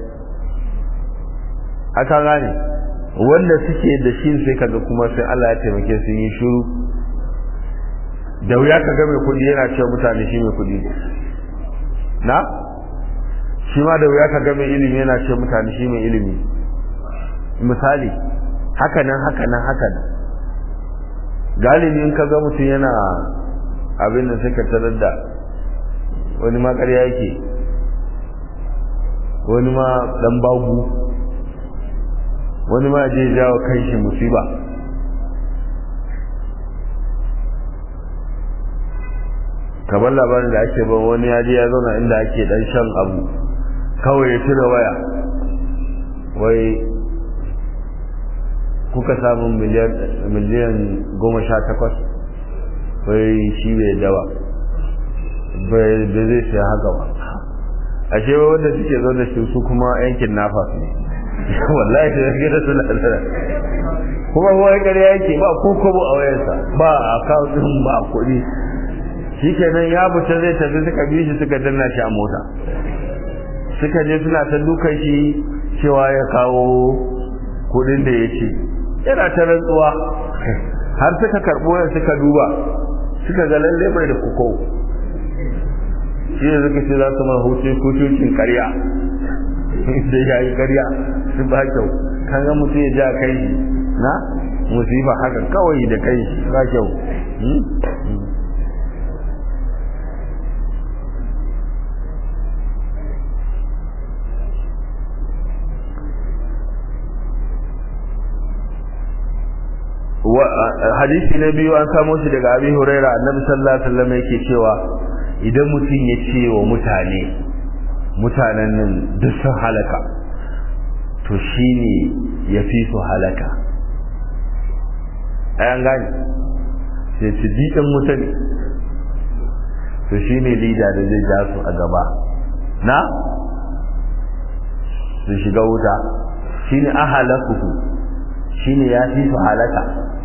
aka gane wanda suke da shi sai kaga kuma sai Allah ya taimake su yi shiru da wuya ka ga mai kudi yana cewa mutane shi mai kudi na shi ma da wuya ka ga mai ilimi yana cewa mutane shi mai ilimi misali haka nan haka nan haka nan galibi in ka ga mutum yana abin da suka tarar da wani ma ƙarya yake wani ma dan bagu wani ma je jawo kan shi musiba kamar labarin da ake ban wani ya je ya zauna inda ake dan shan abu kawai ya cire waya wai kuka samu miliyan goma sha takwas wai shi bai dawa bai da zai sai haka ba ashe wanda suke zo da shi su kuma yankin nafa ne wallahi da yake da suna da kuma wai kare yake ba ko kobo a wayarsa ba account din ba kuɗi shikenan ya fita zai tafi suka bi shi suka danna shi a mota suka je suna ta dukan shi cewa ya kawo kuɗin da ya ce yana ta rantsuwa har suka karɓo ya suka duba suka ga lalle bai da kuko shi ne suka ce za su ma hutu hutuncin karya da ya yi karya su ba kyau kan ga mutum ya ja kai shi na musifa haka kawai da kai shi ba kyau hadisi na biyu an samo shi daga abi huraira annabi sallallahu alaihi wasallam yake cewa idan mutum ya ce wa mutane mutanen nan duk sun halaka to shine ya fi su halaka ayan gani sai ci diɗin mutane to shine lida da zai ja su a gaba na su shiga wuta shine ahalakuhu shine ya fi su halaka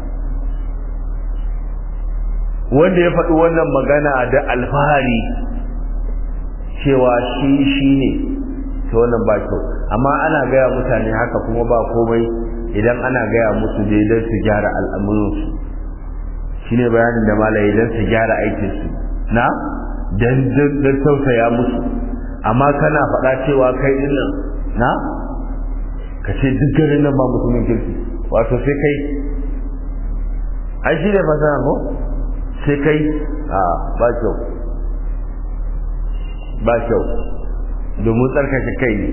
wanda ya faɗi wannan magana da alfahari cewa shi shi ne ta wannan ba kyau amma ana gaya mutane haka kuma ba komai idan ana gaya musu dai don su gyara al'amuransu shi ne bayanin da malaye don su gyara aikinsu na don tausaya musu amma kana faɗa cewa kai ɗin nan na ka ce duk garin nan ba mutumin kirki wato sai kai ai shi ne fasara ko sai kai a ba kyau ba kyau domin tsarkake kai ne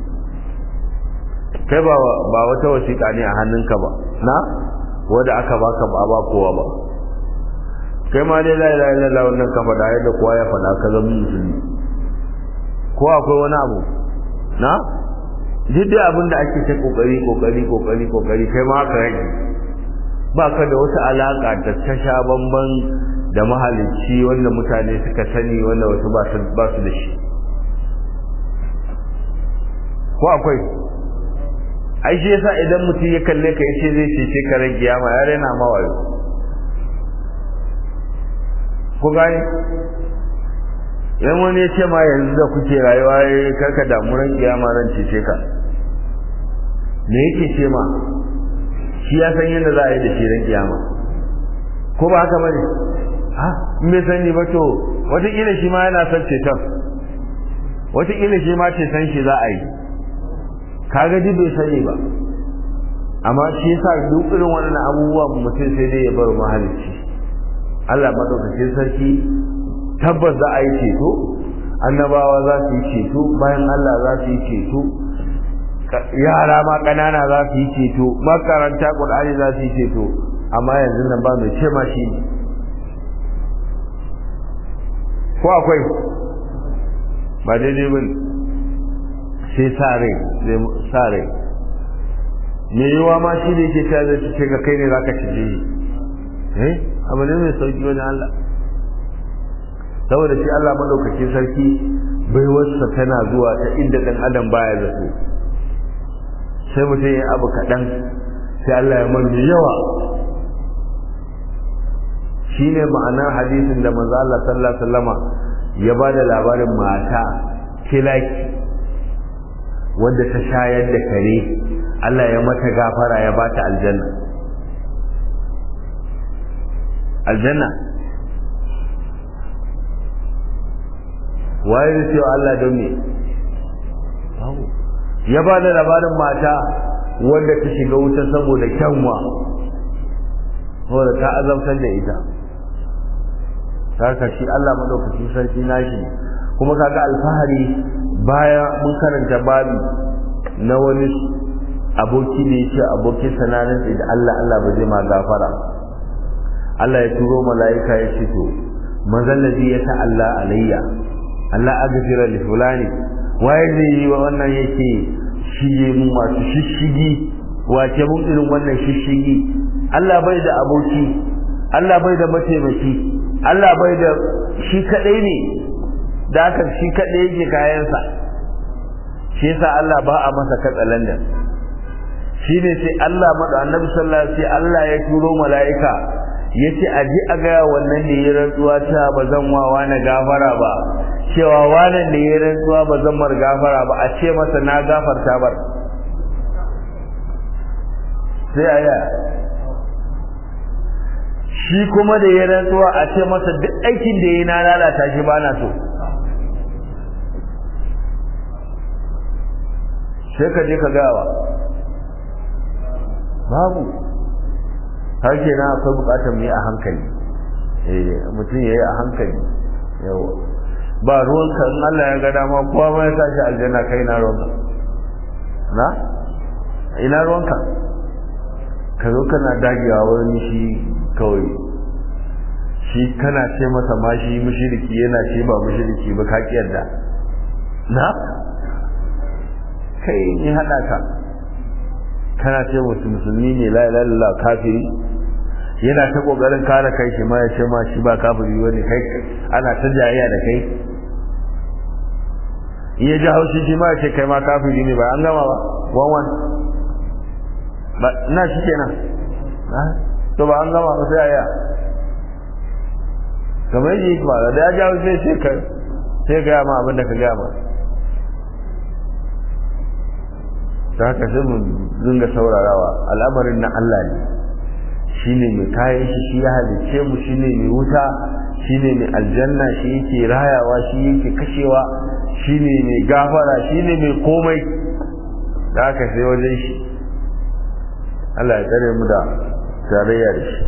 kai ba wata wasiƙa ne a hannunka ba na wadda aka baka ba ba kowa ba kai ma dai la ilaha illallah wannan ka faɗa yadda kowa ya faɗa ka zama musulmi ko akwai wani abu na duk dai abin da ake ta kokari kokari kokari kokari kai ma haka rage ba ka da wata alaka da ta sha bamban da mahalicci wanda mutane suka sani wanda wasu ba su da shi ko akwai ai shi yasa idan mutum ya kalle ka yace zai cece ka ran kiyama ya rena ma wayo ko gani idan wani ya ce ma yanzu da kuke rayuwa karka damu ran kiyama ran cece ka me yake ce ma shi ya san yadda za a yi da shi ran kiyama ko ba haka bane ha in bai sani ba to wataƙila shi ma yana son ceton wataƙila shi ma ceton shi za a yi kaga duk bai sani ba amma shi yasa duk irin wannan abubuwan mutum sai dai ya bar mahalicci Allah madaukakin sarki tabbas za a yi ceto annabawa za su yi ceto bayan Allah za su yi ceto yara ma ƙanana za su yi ceto makaranta ƙur'ani za su yi ceto amma yanzu nan ba mai ce ma shi ne ko akwai ba daidai ba sai sa rai sa rai me yiwa ma shi ne ke ta zai ce ga kai ne za ka ci shi eh abu ne mai sauki wani Allah saboda shi Allah madaukakin sarki bai wasa tana zuwa ta inda dan adam baya zato sai mutum ya abu kaɗan sai Allah ya mani yawa shi ne ma'anar hadisin da manzo Allah sallallahu alaihi wasallama ya ba da labarin mata kilaki wanda ta shayar da kare Allah ya mata gafara ya ba ta aljanna aljanna waye zai ce Allah don me ya ba da labarin mata wanda ta shiga wuta saboda kyanwa saboda ta azabtar da ita haka shi Allah madaukakin sarki nashi kuma kaga alfahari baya mun karanta babi na wani aboki ne yace abokin sananin da Allah Allah ba zai ma gafara Allah ya turo mala'ika ya ce to manzon ladhi ya ta'alla alayya Allah aghfira li fulani waye zai yi wa wannan yake shige mun masu shishigi wace mun irin wannan shishigi Allah bai da aboki Allah bai da mataimaki Allah bai da shi kadai ne da haka shi kadai yake kayansa shi yasa Allah ba a masa katsalandan shi ne sai Allah mada annabi sallallahu alaihi wasallam Allah ya turo mala'ika yace a ji a ga wannan da ya rantsuwa ta ba zan wawa na gafara ba cewa wannan da ya rantsuwa ba zan mar gafara ba a ce masa na gafarta bar sai aya shi kuma da ya rantsuwa a ce masa duk aikin da ya na lalata shi ba na so sai ka je ka gawa babu har ke na akwai bukatar mu yi a hankali mutum ya yi a hankali yawa ba ruwanka in Allah ya ga dama kowa ma ya sa shi aljanna kai na ruwanka na ina ruwanka ka zo kana dagewa wani shi kawai shi kana ce masa ma shi mushriki yana ce ba mushriki ba ka kiyarda na kai ne hada ka kana ce musu musulmi ne la ilaha illallah kafiri yana ta kokarin kare kai shi ma ya ce ma shi ba kafiri bane kai ana ta jayayya da kai in ya ji haushi shi ma ya ce kai ma kafiri ne ba an gama ba wan wan ba na shi kenan to ba an gama ba sai aya kamar yi ba da ya ji haushi sai ka sai ga ma abin da ka ga ma ta haka sai mu dinga saurarawa al'amarin na Allah ne shine mai kayan shi shi ya halice mu shine mai wuta shine mai aljanna shi yake rayawa shi yake kashewa shine mai gafara shine mai komai da haka sai wajen shi Allah ya tsare mu da tarayya da shi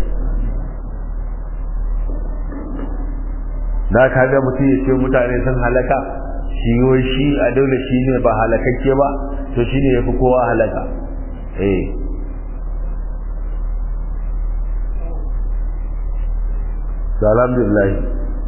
da ka ga mutum ya ce mutane sun halaka shi wai shi a dole shi ne ba halakakke ba to shi ne ya fi kowa halaka eh alhamdulillah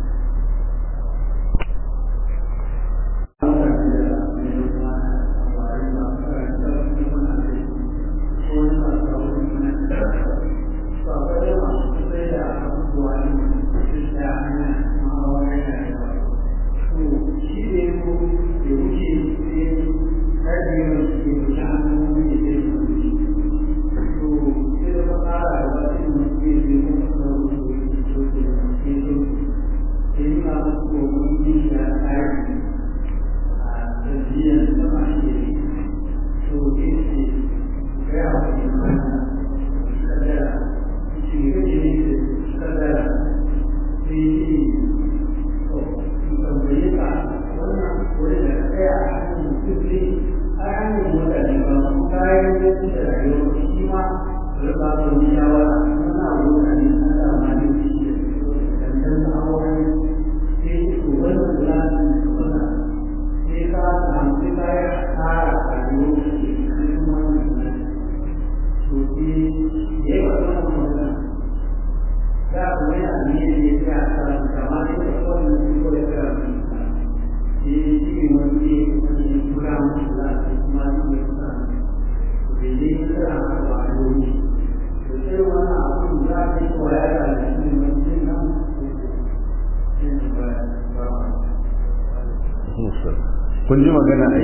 kun ji magana ai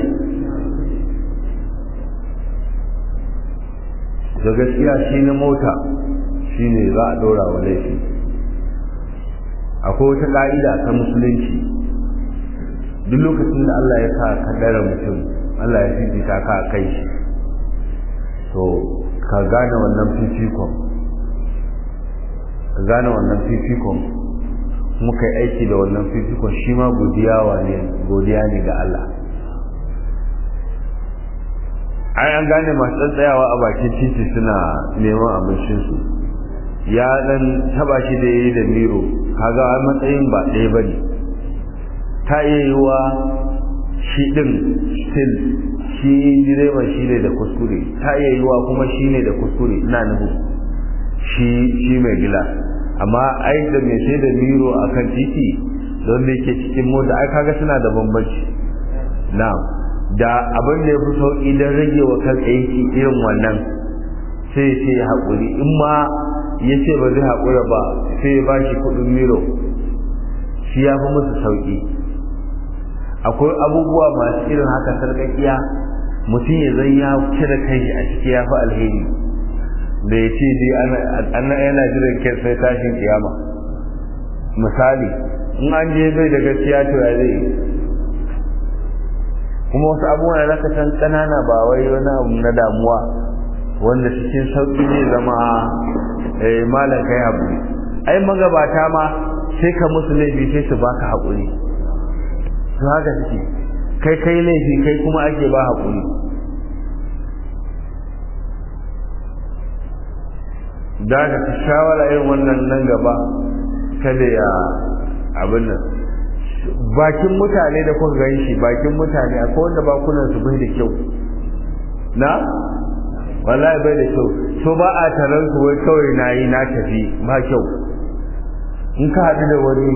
da gaskiya shi na mota shi ne za a ɗora wa laifi akwai wata ƙa'ida ta musulunci duk lokacin da Allah ya sa ka dara mutum Allah ya fifita ka a kai shi to ka gane wannan fifikon ka gane wannan fifikon muka yi aiki da wannan fifikon shi ma godiya ne ga Allah ai an gane masu tsatsayawa a bakin titi suna neman abincinsu ya dan taba shi da yayi da miro kaga a matsayin ba ɗaya ba ne ta iya yiwa shi ɗin still shi direban shi ne da kuskure ta iya yiwa kuma shi ne da kuskure ina nuhu shi shi mai gila amma ai da mai sai da miro a kan titi don da yake cikin mota ai kaga suna da bambanci na'am da abin da ya fi sauƙi don rage wa kan aiki irin wannan sai ce ya haƙuri in ma ya ce ba zai haƙura ba sai ya ba shi kuɗin miro shi ya fi musu sauƙi akwai abubuwa masu irin haka sarƙaƙiya mutum ya zai ya cire kai a ciki ya fi alheri da ya ce dai ana yana jiran kai sai tashin kiyama misali in an je bai da gaskiya to ya zai kuma wasu abubuwan da zaka san kanana ba wai wani abu na damuwa wanda cikin sauki ne zama eh malam kai haƙuri ai magabata ma sai ka musu laifi sai su baka haƙuri to haka suke kai kai laifi kai kuma ake ba haƙuri da ka shawara irin wannan nan gaba kada ya abin nan bakin mutane da kuka gan shi bakin mutane akwai wanda bakunan su bai da kyau na wallahi bai da kyau so ba a taron su wai kawai na yi na tafi ba kyau in ka haɗu da wani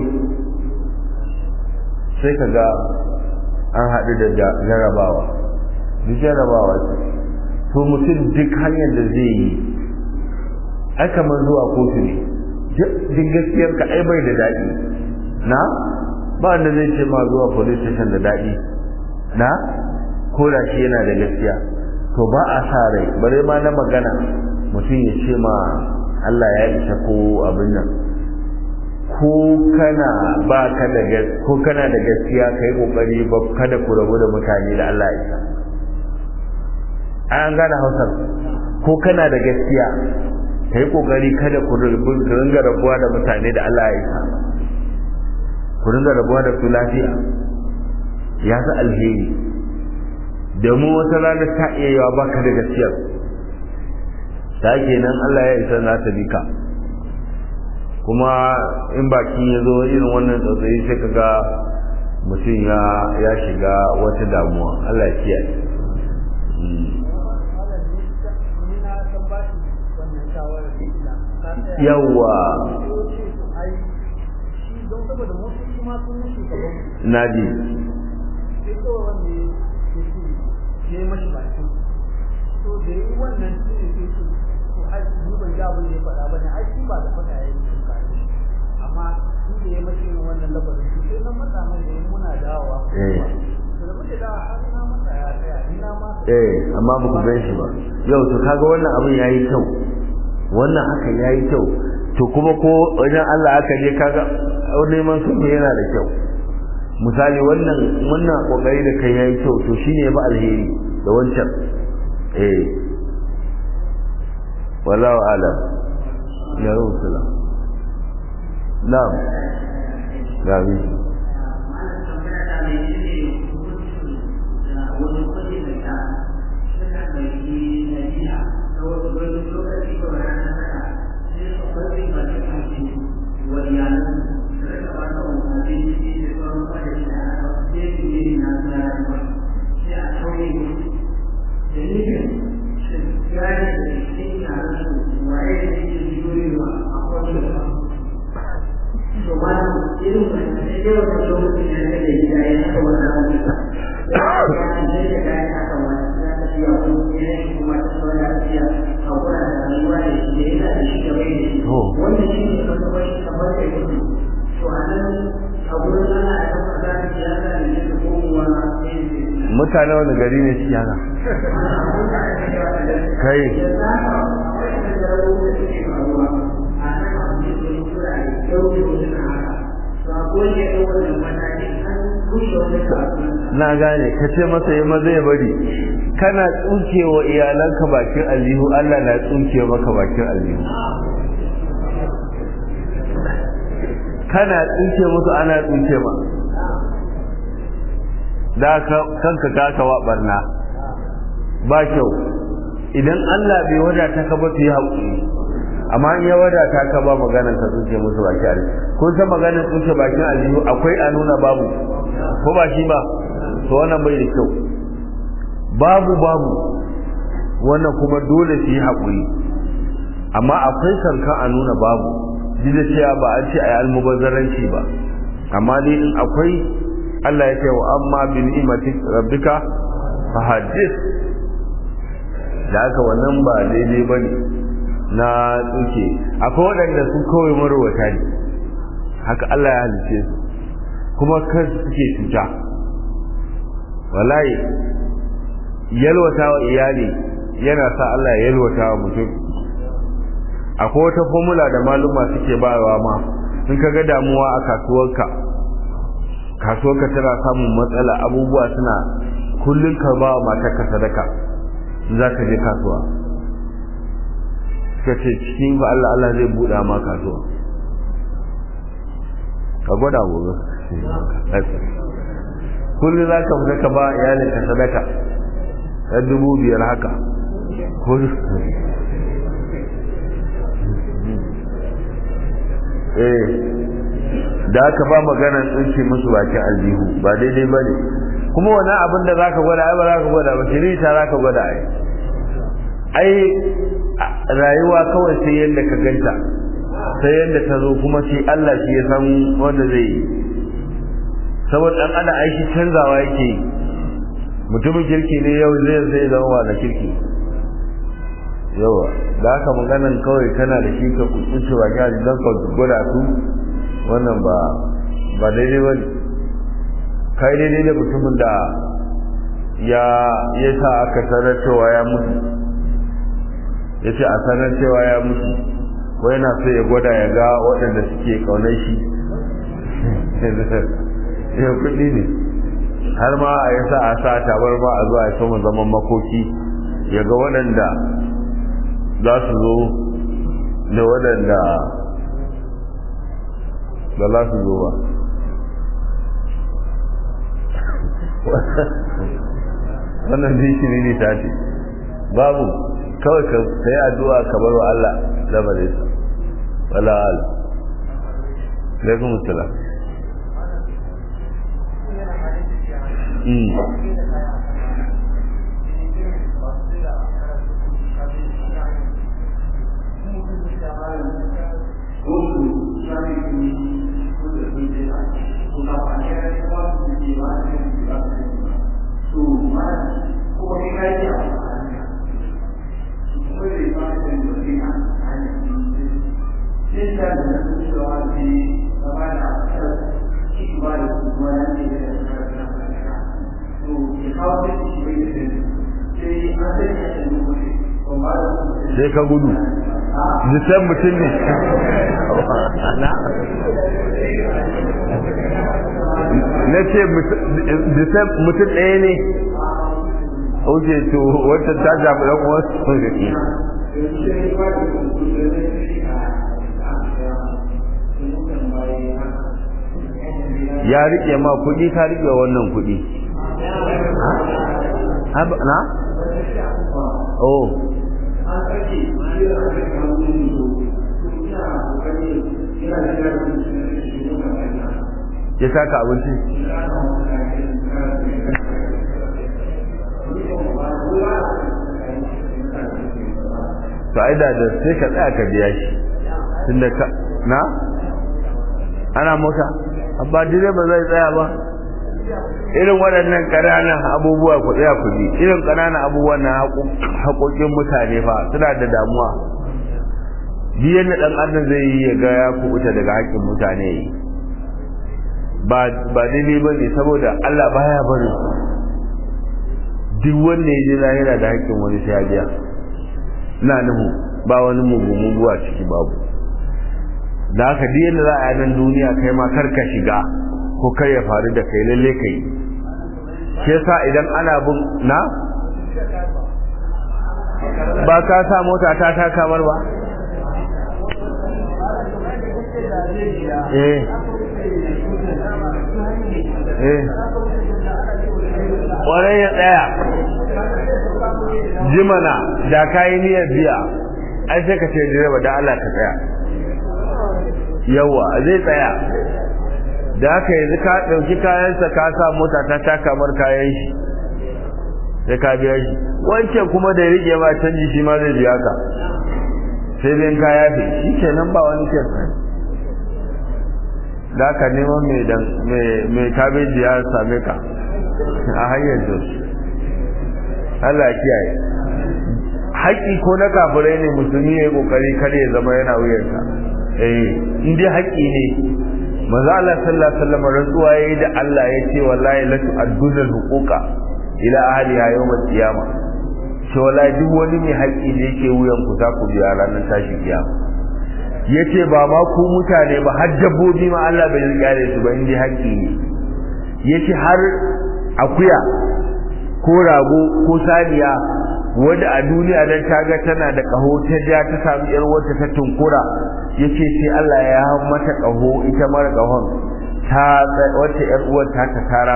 sai ka ga an haɗu da jarabawa duk jarabawa ce to mutum duk hanyar da zai yi ai kamar zuwa kotu ne duk gaskiyar ka ai bai da daɗi na ba wanda zai ce ma zuwa police station da daɗi na ko da shi yana da gaskiya to ba a sa rai bare ma na magana mutum ya ce ma Allah ya isa ko abin nan ko kana ba ka da ko kana da gaskiya kai kokari ba kada ku rabu da mutane da Allah ya isa an gane hausar ko kana da gaskiya kai kokari kada ku ringa rabuwa da mutane da Allah ya isa ku ringa rabuwa da su lafiya ya fi alheri domin wata rana ta iya yawa baka da gaskiyar ta kenan Allah ya isa na ta bika kuma in baki ya zo irin wannan tsautsayi sai ka ga mutum ya ya shiga wata damuwa Allah ya kiyaye yawwa naji ne mashi baki to da yi wannan shi ne sai su to ai ni ban ga abin da ya faɗa bane ai shi ba da faɗa yayin shi ka amma shi da ya mashi wannan labarin shi sai nan mata mai da muna dawowa eh to da muke dawowa har na mata ya tsaya ni na ma eh amma ba ku gan shi ba yau to kaga wannan abin yayi kyau wannan haka yayi kyau to kuma ko wajen Allah aka je kaga neman sulhu yana da kyau misali wannan wannan kokari da kai yayi kyau to shine ya ba alheri da wancan eh wallahu alam ya rusula na'am gabi mutane wani gari ne shi haka kai na gane ka ce masa yi maza ya bari kana tsuke wa iyalanka bakin aljihu Allah na tsuke maka bakin aljihu kana tsuke musu ana tsuke ma da kanka kaka wa barna ba kyau idan Allah bai wadata ka ba su yi haƙuri amma in ya wadata ka ba maganar ka tsuke musu baki aljihu kun san maganar tsuke bakin aljihu akwai a nuna babu ko ba shi ba to wannan bai da kyau babu babu wannan kuma dole su yi haƙuri amma akwai sarkan a nuna babu duk da cewa ba an ce a yi almubazzaranci ba amma dai in akwai Allah ya ce wa amma bi ni'imati rabbika fa hadith da haka wannan ba daidai bane na tsuke akwai waɗanda su kawai marwata ne haka Allah ya halice su kuma kan suke cuta wallahi yalwata wa iyali yana sa Allah ya yalwata wa mutum akwai wata formula da maluma suke bayarwa ma in ka ga damuwa a kasuwarka kasuwarka tana samun matsala abubuwa suna kullum ka ba wa matarka sadaka za ka je kasuwa suka ce cikin ba Allah Allah zai buɗa ma kasuwa ka gwada gobe kullum za ka fita ka ba iyalinka sadaka ɗan dubu biyar haka eh da aka ba maganar tsinci musu bakin aljihu ba daidai ba ne kuma wani abin da za ka gwada ai ba za ka gwada ba shiri ta za ka gwada ai ai rayuwa kawai sai yadda ka ganta sai yadda ta zo kuma sai Allah shi ya san wanda zai yi saboda dan ana aiki canzawa yake yi mutumin kirki ne yau zai zai zama da kirki yawa da haka maganan kawai kana da shi ka kusurce wa gari don ka gwada su wannan ba ba daidai ba kai daidai da mutumin da ya ya sa aka sanar cewa ya mutu ya ce a sanar cewa ya mutu ko yana so ya gwada ya ga waɗanda suke ƙaunar shi ya kuɗi ne har ma a yasa a sa tabar ba a zuwa ya sama zaman makoki ya ga waɗanda za su zo da waɗanda ba za su zo ba wannan zai ne ta ce babu kawai ka yi addu'a ka bar wa Allah lamarin sa wala ala alaikum assalam sai ka gudu jisan mutum ne na ce jisan mutum ɗaya ne oke to wata ta jamu ɗan wasu ya rike ma kuɗi ka rike wannan kuɗi na? oh ya saka abinci to ai da sai ka tsaya ka biya shi tunda ka na ana mota abba direba zai tsaya ba irin waɗannan ƙananan abubuwa ku tsaya ku bi irin ƙananan abubuwan na haƙoƙin mutane fa suna da damuwa biyan da ɗan adam zai yi ya ga ya kubuta daga haƙƙin mutane ba ba daidai ba ne saboda Allah baya bari duk wanda ya je lahira da haƙƙin wani sai ya biya ina nuhu ba wani mugu muguwa ciki babu da haka duk yadda za a yi nan duniya kai ma kar ka shiga ko kar ya faru da kai lalle kai shi yasa idan ana bin na ba ka sa mota ta ta kamar ba eh eh kwarai ya tsaya jimana da kayi niyyar biya ai sai ka ce direba da Allah ka tsaya yawa zai tsaya da haka yanzu ka ɗauki kayansa ka sa mota ta ta kamar kayan shi sai ka biya shi wancan kuma da ya rike ma canji shi ma zai biya ka sai zai ka yafe shi kenan ba wani kyan da haka neman mai kabeji ya same ka a hanyar jos Allah ya kiyaye haƙƙi ko na kafirai ne musulmi ya yi ƙoƙari kar ya zama yana wuyarsa eh in dai haƙƙi ne maza Allah sallallahu alaihi wasallam rantsuwa yayi da Allah ya ce wallahi la tu'adduna al-huquqa ila ahliha yawm al-qiyamah ce wallahi duk wani mai haƙƙi da yake wuyan ku za ku biya ranar tashi kiyama yace ba ma ku mutane ba har dabbobi ma Allah bai rikare su ba in dai haƙƙi ne yace har akuya ko rago ko saniya wanda a duniya dan taga tana da kaho ta ja ta samu yar wata ta tunkura yace sai Allah ya mata kaho ita mara kahon ta wata yar uwar ta ta tara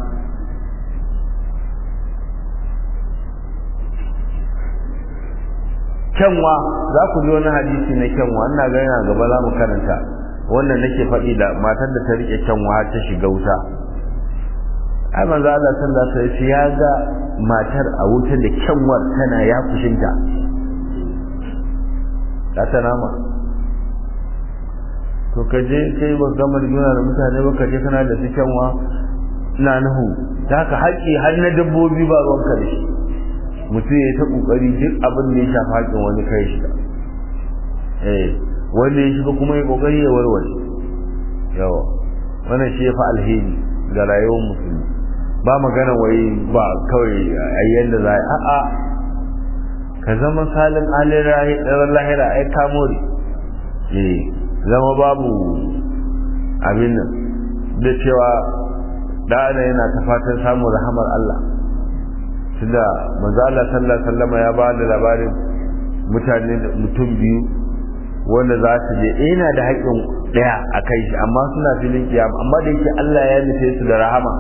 kyanwa za ku ji wani hadisi na kyanwa ina ga yana gaba za mu karanta wannan nake faɗi da matar da ta rike kyanwa har ta shiga wuta ai manzo Allah sallallahu alaihi wasallam ya ga matar a wuta da kyanwar tana ya fushinta za ta nama to ka je kai ba gama rigima da mutane ba ka je kana da su kyanwa na nuhu ta haka haƙƙi har na dabbobi ba ruwanka da shi mutum ya ta ƙoƙari duk abin da ya shafi haƙƙin wani kai shi eh wanda ya shiga kuma ya ƙoƙari ya warware yawa wannan shi ya fi alheri ga rayuwar musulmi ba magana wai ba kawai a yadda za a a'a ka zama salin alin lahira ai kamori eh zama babu abin nan da cewa ɗana yana ta fatan samun rahamar Allah tunda manzo Allah sallallahu alaihi wasallam ya ba da labarin mutane mutum biyu wanda za su je ina da haƙƙin ɗaya a kai shi amma suna filin kiyama amma da yake Allah ya nufe su da rahama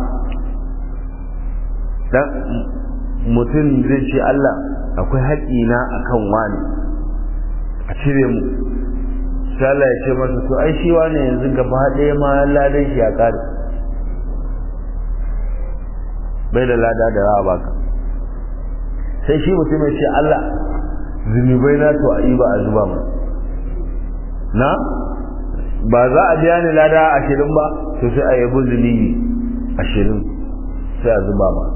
dan mutum zai ce Allah akwai haƙƙina akan wani a cire mu sai Allah ya ce masa to ai shi wani yanzu gaba ɗaya ma ladan shi ya kare bai da lada da rawa baka sai shi mutum ya ce Allah zunubai na to a yi ba a zuba mu na ba za a biya ni lada ashirin ba to sai a yabi zunubi ashirin sai a zuba ma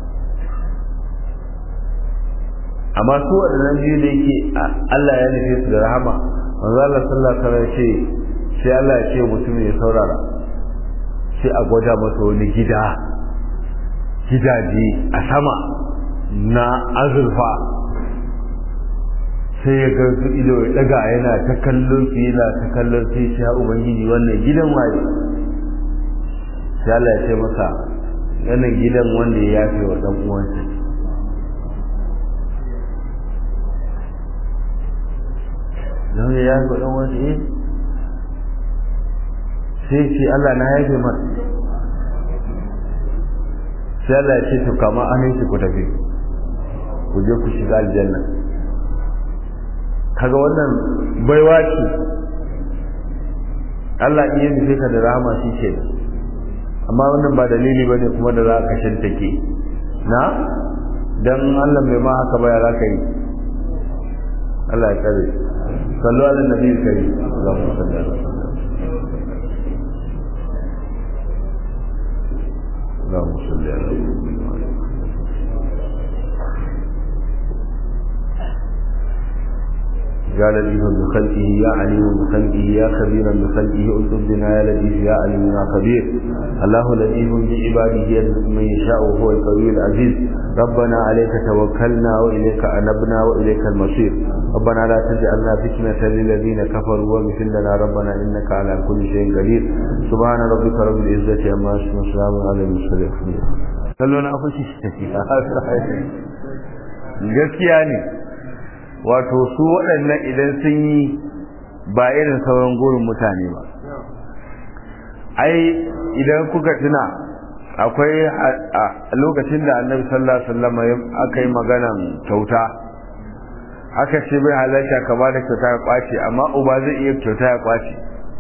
amma su waɗannan biyu da yake Allah ya nufe su da rahama manzo Allah sallallahu alaihi wasallam ce sai Allah ya ce mutum ya saurara sai a gwada masa wani gida gidaje a sama na azurfa sai ya ga su ido ya daga yana ta kallon su yana ta kallon sai ya ubangiji wannan gidan waye sai Allah ya ce masa wannan gidan wanda ya yafe wa dan uwansa don ya yafe wa dan uwansa eh sai ce Allah na yafe masa sai Allah ya ce to kama an shi ku tafi ku je ku shiga aljanna kaga wannan baiwa ce Allah iya nufe ka da rahama shi ce amma wannan ba dalili bane kuma da za ka shantake na dan Allah bai ma haka baya za ka yi Allah ya kare sallu ala nabi kare Allahumma salli ala اللهم صل على سيدنا قال ليه بخلقه يا عليم بخلقه يا خبيرا بخلقه اكتب بنا يا لطيف يا عليم يا خبير الله لطيف بعباده يرزق من يشاء وهو القوي العزيز ربنا عليك توكلنا واليك انبنا واليك المصير ربنا لا تجعلنا فتنة للذين كفروا واغفر لنا ربنا انك على كل شيء قدير سبحان ربك رب العزة عما يصفون وسلام على المرسلين صلوا على gaskiya ne wato su waɗannan idan sun yi ba irin sauran gurin mutane ba ai idan kuka tuna akwai a lokacin da annabi sallallahu alaihi wasallam aka yi maganan kyauta aka ce bai halarta ka ba da kyauta ya kwace amma uba zai iya kyauta ya kwace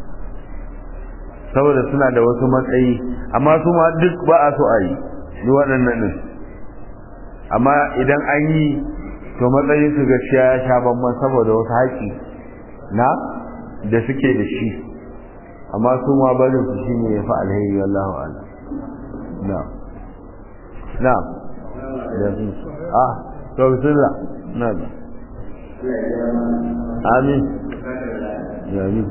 saboda suna da wasu matsayi amma su ma duk ba a so a yi duk waɗannan ne amma idan an yi to matsayin su gaskiya ya sha bamban saboda wasu haƙi na da suke da shi amma su ma barin su shine ya fi alheri wallahu a'lam na na da su ah to bismillah na da amin ya amin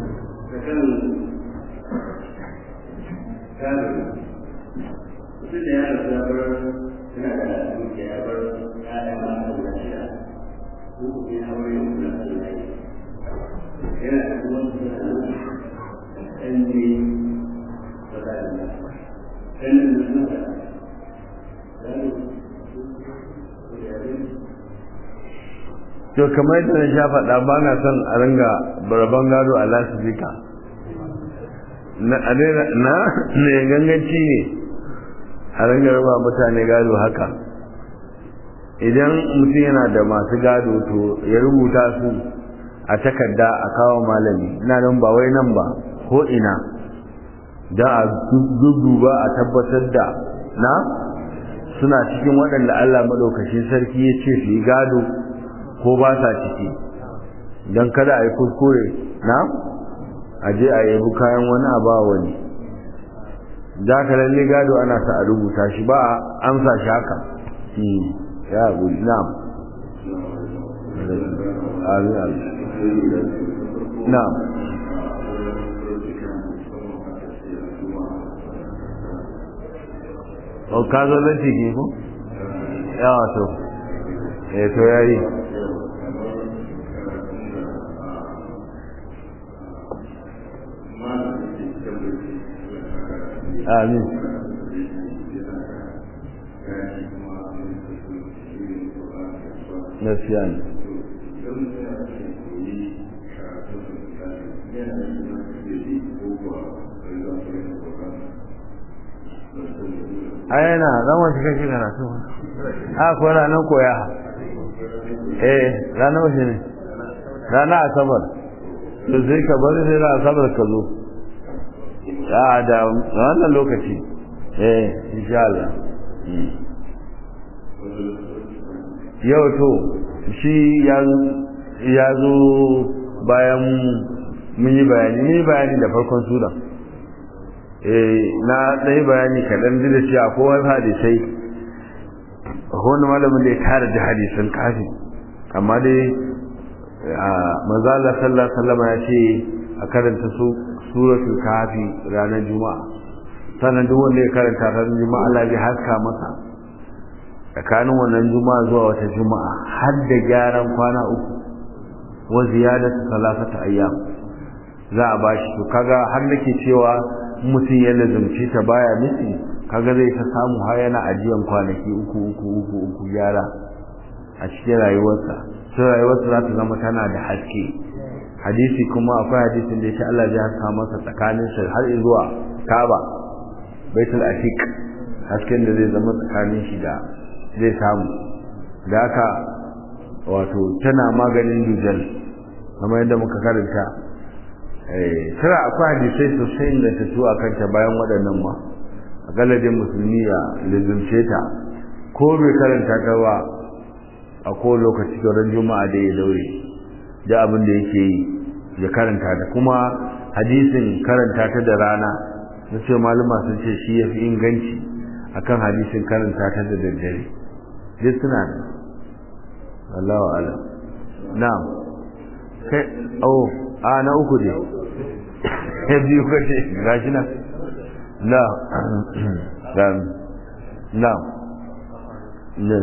mutum da ya rasu ya bar yana da dukiya ya bar ya'ya ma guda shida ko kuma ya aure ya kula da yana yana da kuma suna ɗan ne ba za a yi ɗan ne da suna to kamar yadda na sha faɗa ba na son a ringa baraban gado a lasifika na ne ganganci ne a ringa raba mutane gado haka idan mutum yana da masu gado to ya rubuta su a takarda a kawo malami ina nan ba wai nan ba ko ina da a duba a tabbatar da na suna cikin waɗanda Allah maɗaukacin sarki ya ce su yi gado ko ba sa ciki don kada a yi kuskure na a je a yabi kayan wani a ba wani za ka lalle gado ana sa a rubuta shi ba a amsa shi haka ya guri na'am amin amin na'am o ka zo zan ciki ko yawa to eh to yayi amin gaskiya ne a yana zama shi kake karatu a ko ranar koya eh ranar wace ne ranar asabar to sai ka bari sai ranar asabar ka zo a da wannan lokaci eh insha Allah yau to shi ya zo bayan mun yi bayani mun yi bayani da farkon sura na ɗaya bayani kaɗan da cewa ko wani hadisai wani malamin da ya tara da hadisan kafi amma dai manzo Allah sallallahu alaihi wasallam ya ce a karanta su suratul kafi ranar juma'a sannan duk wanda ya karanta ranar juma'a Allah zai haska masa tsakanin wannan juma'a zuwa wata juma'a har da gyaran kwana uku wa ziyadatu salasata ayyam za a bashi to kaga har nake cewa mutum ya lazumci ta baya miki kaga zai ta samu har yana ajiyan kwanaki uku uku uku uku gyara a cikin rayuwarsa sai rayuwarsa za ta zama tana da haske hadisi kuma akwai hadisin da ya Allah ya haska masa tsakanin shi har zuwa Kaaba Baitul Atiq hasken da zai zama tsakanin shi da zai samu da haka wato tana maganin dujal kamar yadda muka karanta tara akwai hadisai sosai da ta tuwa kanta bayan waɗannan ma a galadin musulmi ya lizumce ta ko bai karanta ta ba a ko lokaci ran juma'a da ya daure da abin da yake yi ya karanta ta kuma hadisin karanta ta da rana na ce malama sun ce shi ya fi inganci akan hadisin karanta ta da daddare duk suna da Allahu alam na'am kai oh a na uku ne ya biyu kace gashi na na dan na ne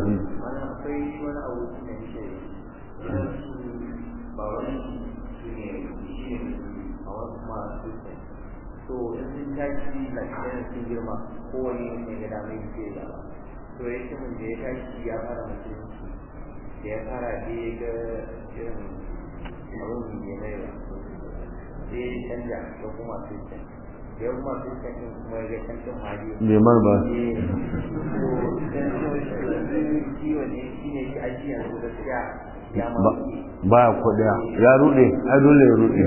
kowane ne ga damar ke da to ya ce mun da ya tashi ya fara mutum da ya fara da ya ga irin abin da ya mai ba sai ya canja ya kuma sistem da ya kuma sistem din kuma ya ga cancan hali neman ba ciwo ne shi ne shi aji yanzu gaskiya ya ma ba kuɗiya ya rude a dole ya rude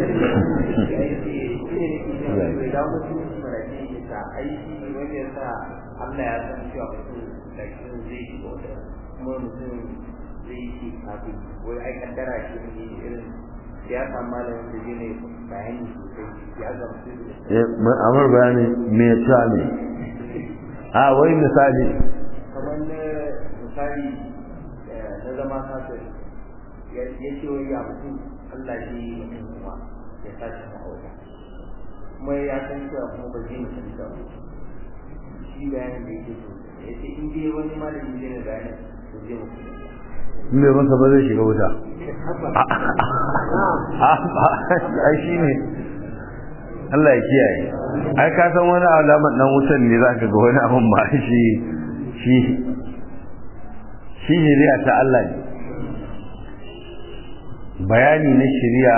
aiki wanda ya sa Allah ya san cewa mutum da shi zai shi wata kuma mutum zai shi kafin wai ai kaddara shi ne irin ya samu malamin da zai ne bayani sosai ya gamsu da amur bayani me ya ci ne a wai misali kamar na misali na zama kafin ya ce wai ya mutum Allah shi mutum kuma ya sashi ma'auta kuma ya san cewa kuma ba zai mutum da shi bayanin da yake so ya ce in dai wani malami zai na bayanin to zai mutum me masa ba zai shiga wuta ai shi ne Allah ya kiyaye ai ka san wani alamar dan wutan ne zaka ga wani abun ba shi shi shi shari'a ta Allah ne bayani na shari'a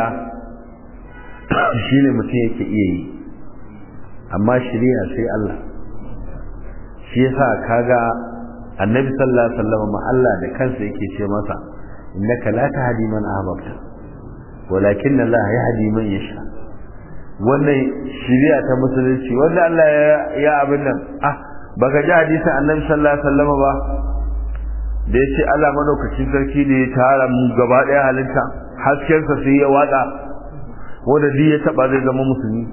shine mutum yake iya yi amma shari'a sai Allah shi yasa kaga annabi sallallahu alaihi wasallam ma Allah da kansa yake ce masa innaka la tahdi man ahbabta walakin Allah yahdi man yasha wannan shari'a ta musulunci wanda Allah ya ya abin nan ah baka ji hadisin annabi sallallahu alaihi wasallam ba da yace Allah madaukakin sarki ne ya tara mu gaba daya halitta haskensa sai ya watsa wanda duk ya taba zai zama musulmi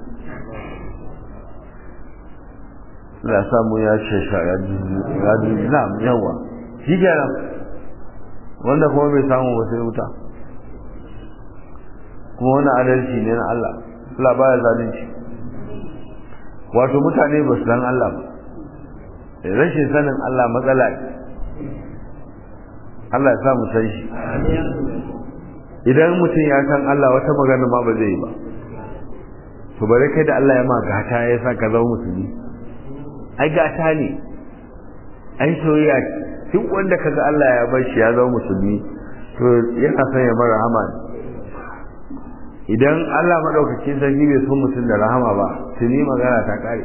la samu ya shesha ya ji na yawa shi kenan wanda kuma bai samu ba sai wuta kuma wani adalci ne na Allah Allah baya zalunci wato mutane ba su san Allah ba rashin sanin Allah matsala ne Allah ya sa mu san shi idan mutum ya san Allah wata magana ma ba zai yi ba to bare kai da Allah ya ma gata ya sa ka zama musulmi ai gata ne ai soyayya duk wanda kaga Allah ya bar shi ya zama musulmi to yana son ya mara rahama idan Allah madaukakin sarki bai so mutum da rahama ba tuni magana ta kare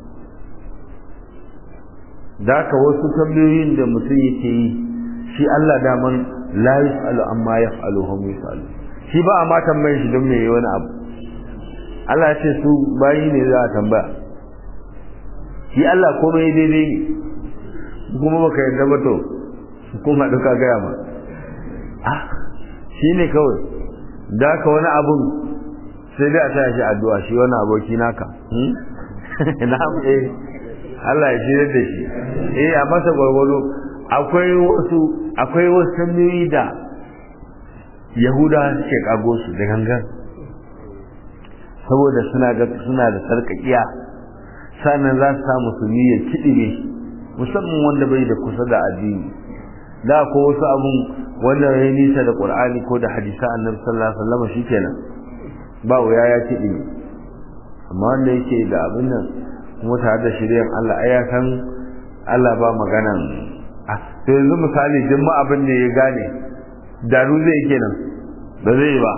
da ka wasu tambayoyin da mutum yake yi shi Allah daman la yus'alu amma yaf'alu hum yus'alu shi ba a ma tambayin shi don me yi wani abu Allah ya ce su bayi ne za a tambaya shi Allah komai daidai ne kuma baka yarda ba to kun haɗu ka gaya ma ah shi ne kawai da ka wani abun sai dai a sa shi addu'a shi wani aboki naka na eh Allah ya shirya da shi eh a masa gwargwado akwai wasu akwai wasu tambayoyi da yahuda suke kago su da gangan saboda suna ga suna da sarkakiya sannan za su sa musulmi ya kiɗime musamman wanda bai da kusa da addini da ko wasu abun wanda ya nisa da qur'ani ko da hadisa annabi sallallahu alaihi wasallam shikenan ba wuya ya kiɗime amma wanda yake da abin nan kuma tare da shiryan Allah ai ya san Allah ba maganan ah to yanzu misali duk ma abin da ya gane daru zai kenan ba zai ba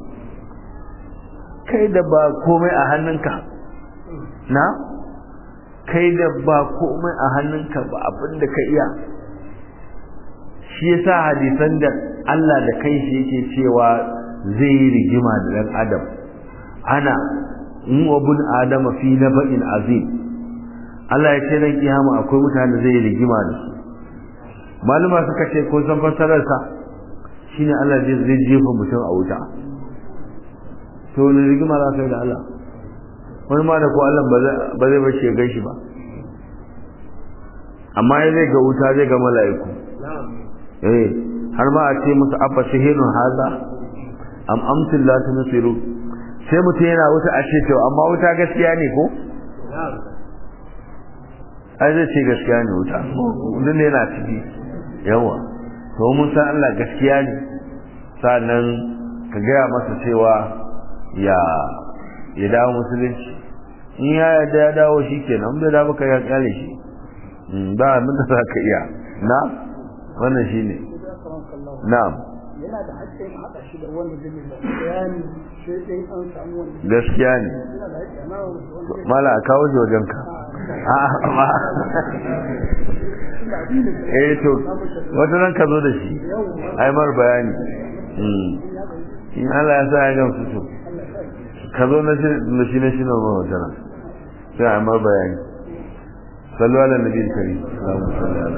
kai da ba komai a hannunka na kai da ba komai a hannunka ba abin da ka iya shi yasa hadisan da Allah da kai shi yake cewa zai yi rigima da dan adam ana in wabun adama fi naba'in azim Allah ya ce ran kiyama akwai mutane zai yi rigima da su maluma suka ce ko san fassarar sa shine Allah zai jefa mutum a wuta to ne rigima za ka yi da Allah wani ma da ko Allah ba zai bace gan shi ba amma ya zai ga wuta zai ga mala'iku eh har ma a ce musu abba shahirun haza am amtin la tunsiru sai mutum yana wuta a ce to amma wuta gaskiya ne ko ai zai ce gaskiya ne wuta duk ne yana ciki yawa to mun san Allah gaskiya ne sannan ka gaya masa cewa ya ya dawo musulunci in ya yarda ya dawo shi kenan bai dawo ka ya kyale shi ba abin da za ka iya na wannan shi ne na'am yana da haƙƙin haɗa shi da wanda zai da bayani sai dai an samu wani gaskiya ne yana da haƙƙi amma wanda mala a kawo shi wajen ka amma eh to wata nan ka zo da shi ai mar bayani in Allah ya sa ya gamsu to ka zo na shi na shi na wata nan sai a mar bayani sallu ala nabi kari Allahumma salli ala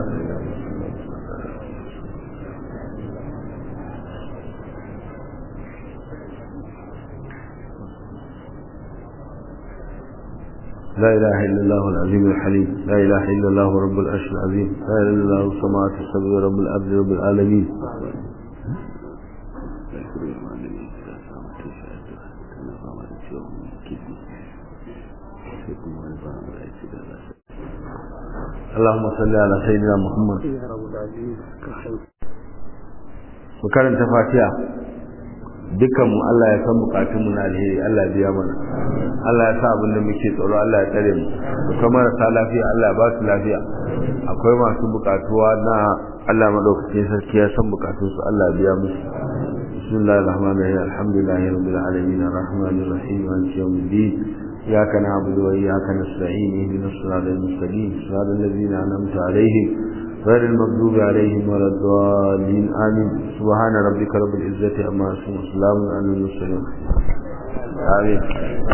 لا إله إلا الله العظيم الحليم لا إله إلا الله رب العرش العظيم لا إله إلا الله السماوات السبع رب الأرض رب العالمين اللهم صل على سيدنا محمد وكرم تفاتيح dukkan mu Allah ya san bukatun mu na alheri Allah ya biya mana Allah ya sa abin da muke tsoro Allah ya tsare mu kuma marasa lafiya Allah ya ba su lafiya akwai masu bukatuwa na Allah madaukakin sarki ya san bukatun su Allah ya biya musu bismillahir rahmanir rahim alhamdulillahi rabbil alamin arrahmanir rahim maliki yawmiddin إياك نعبد وإياك نستعين اهدنا الصراط المستقيم صراط الذين أنعمت عليهم غير المغضوب عليهم ولا الضالين آمين سبحان ربك رب العزة عما يصفون وسلام على المرسلين آمين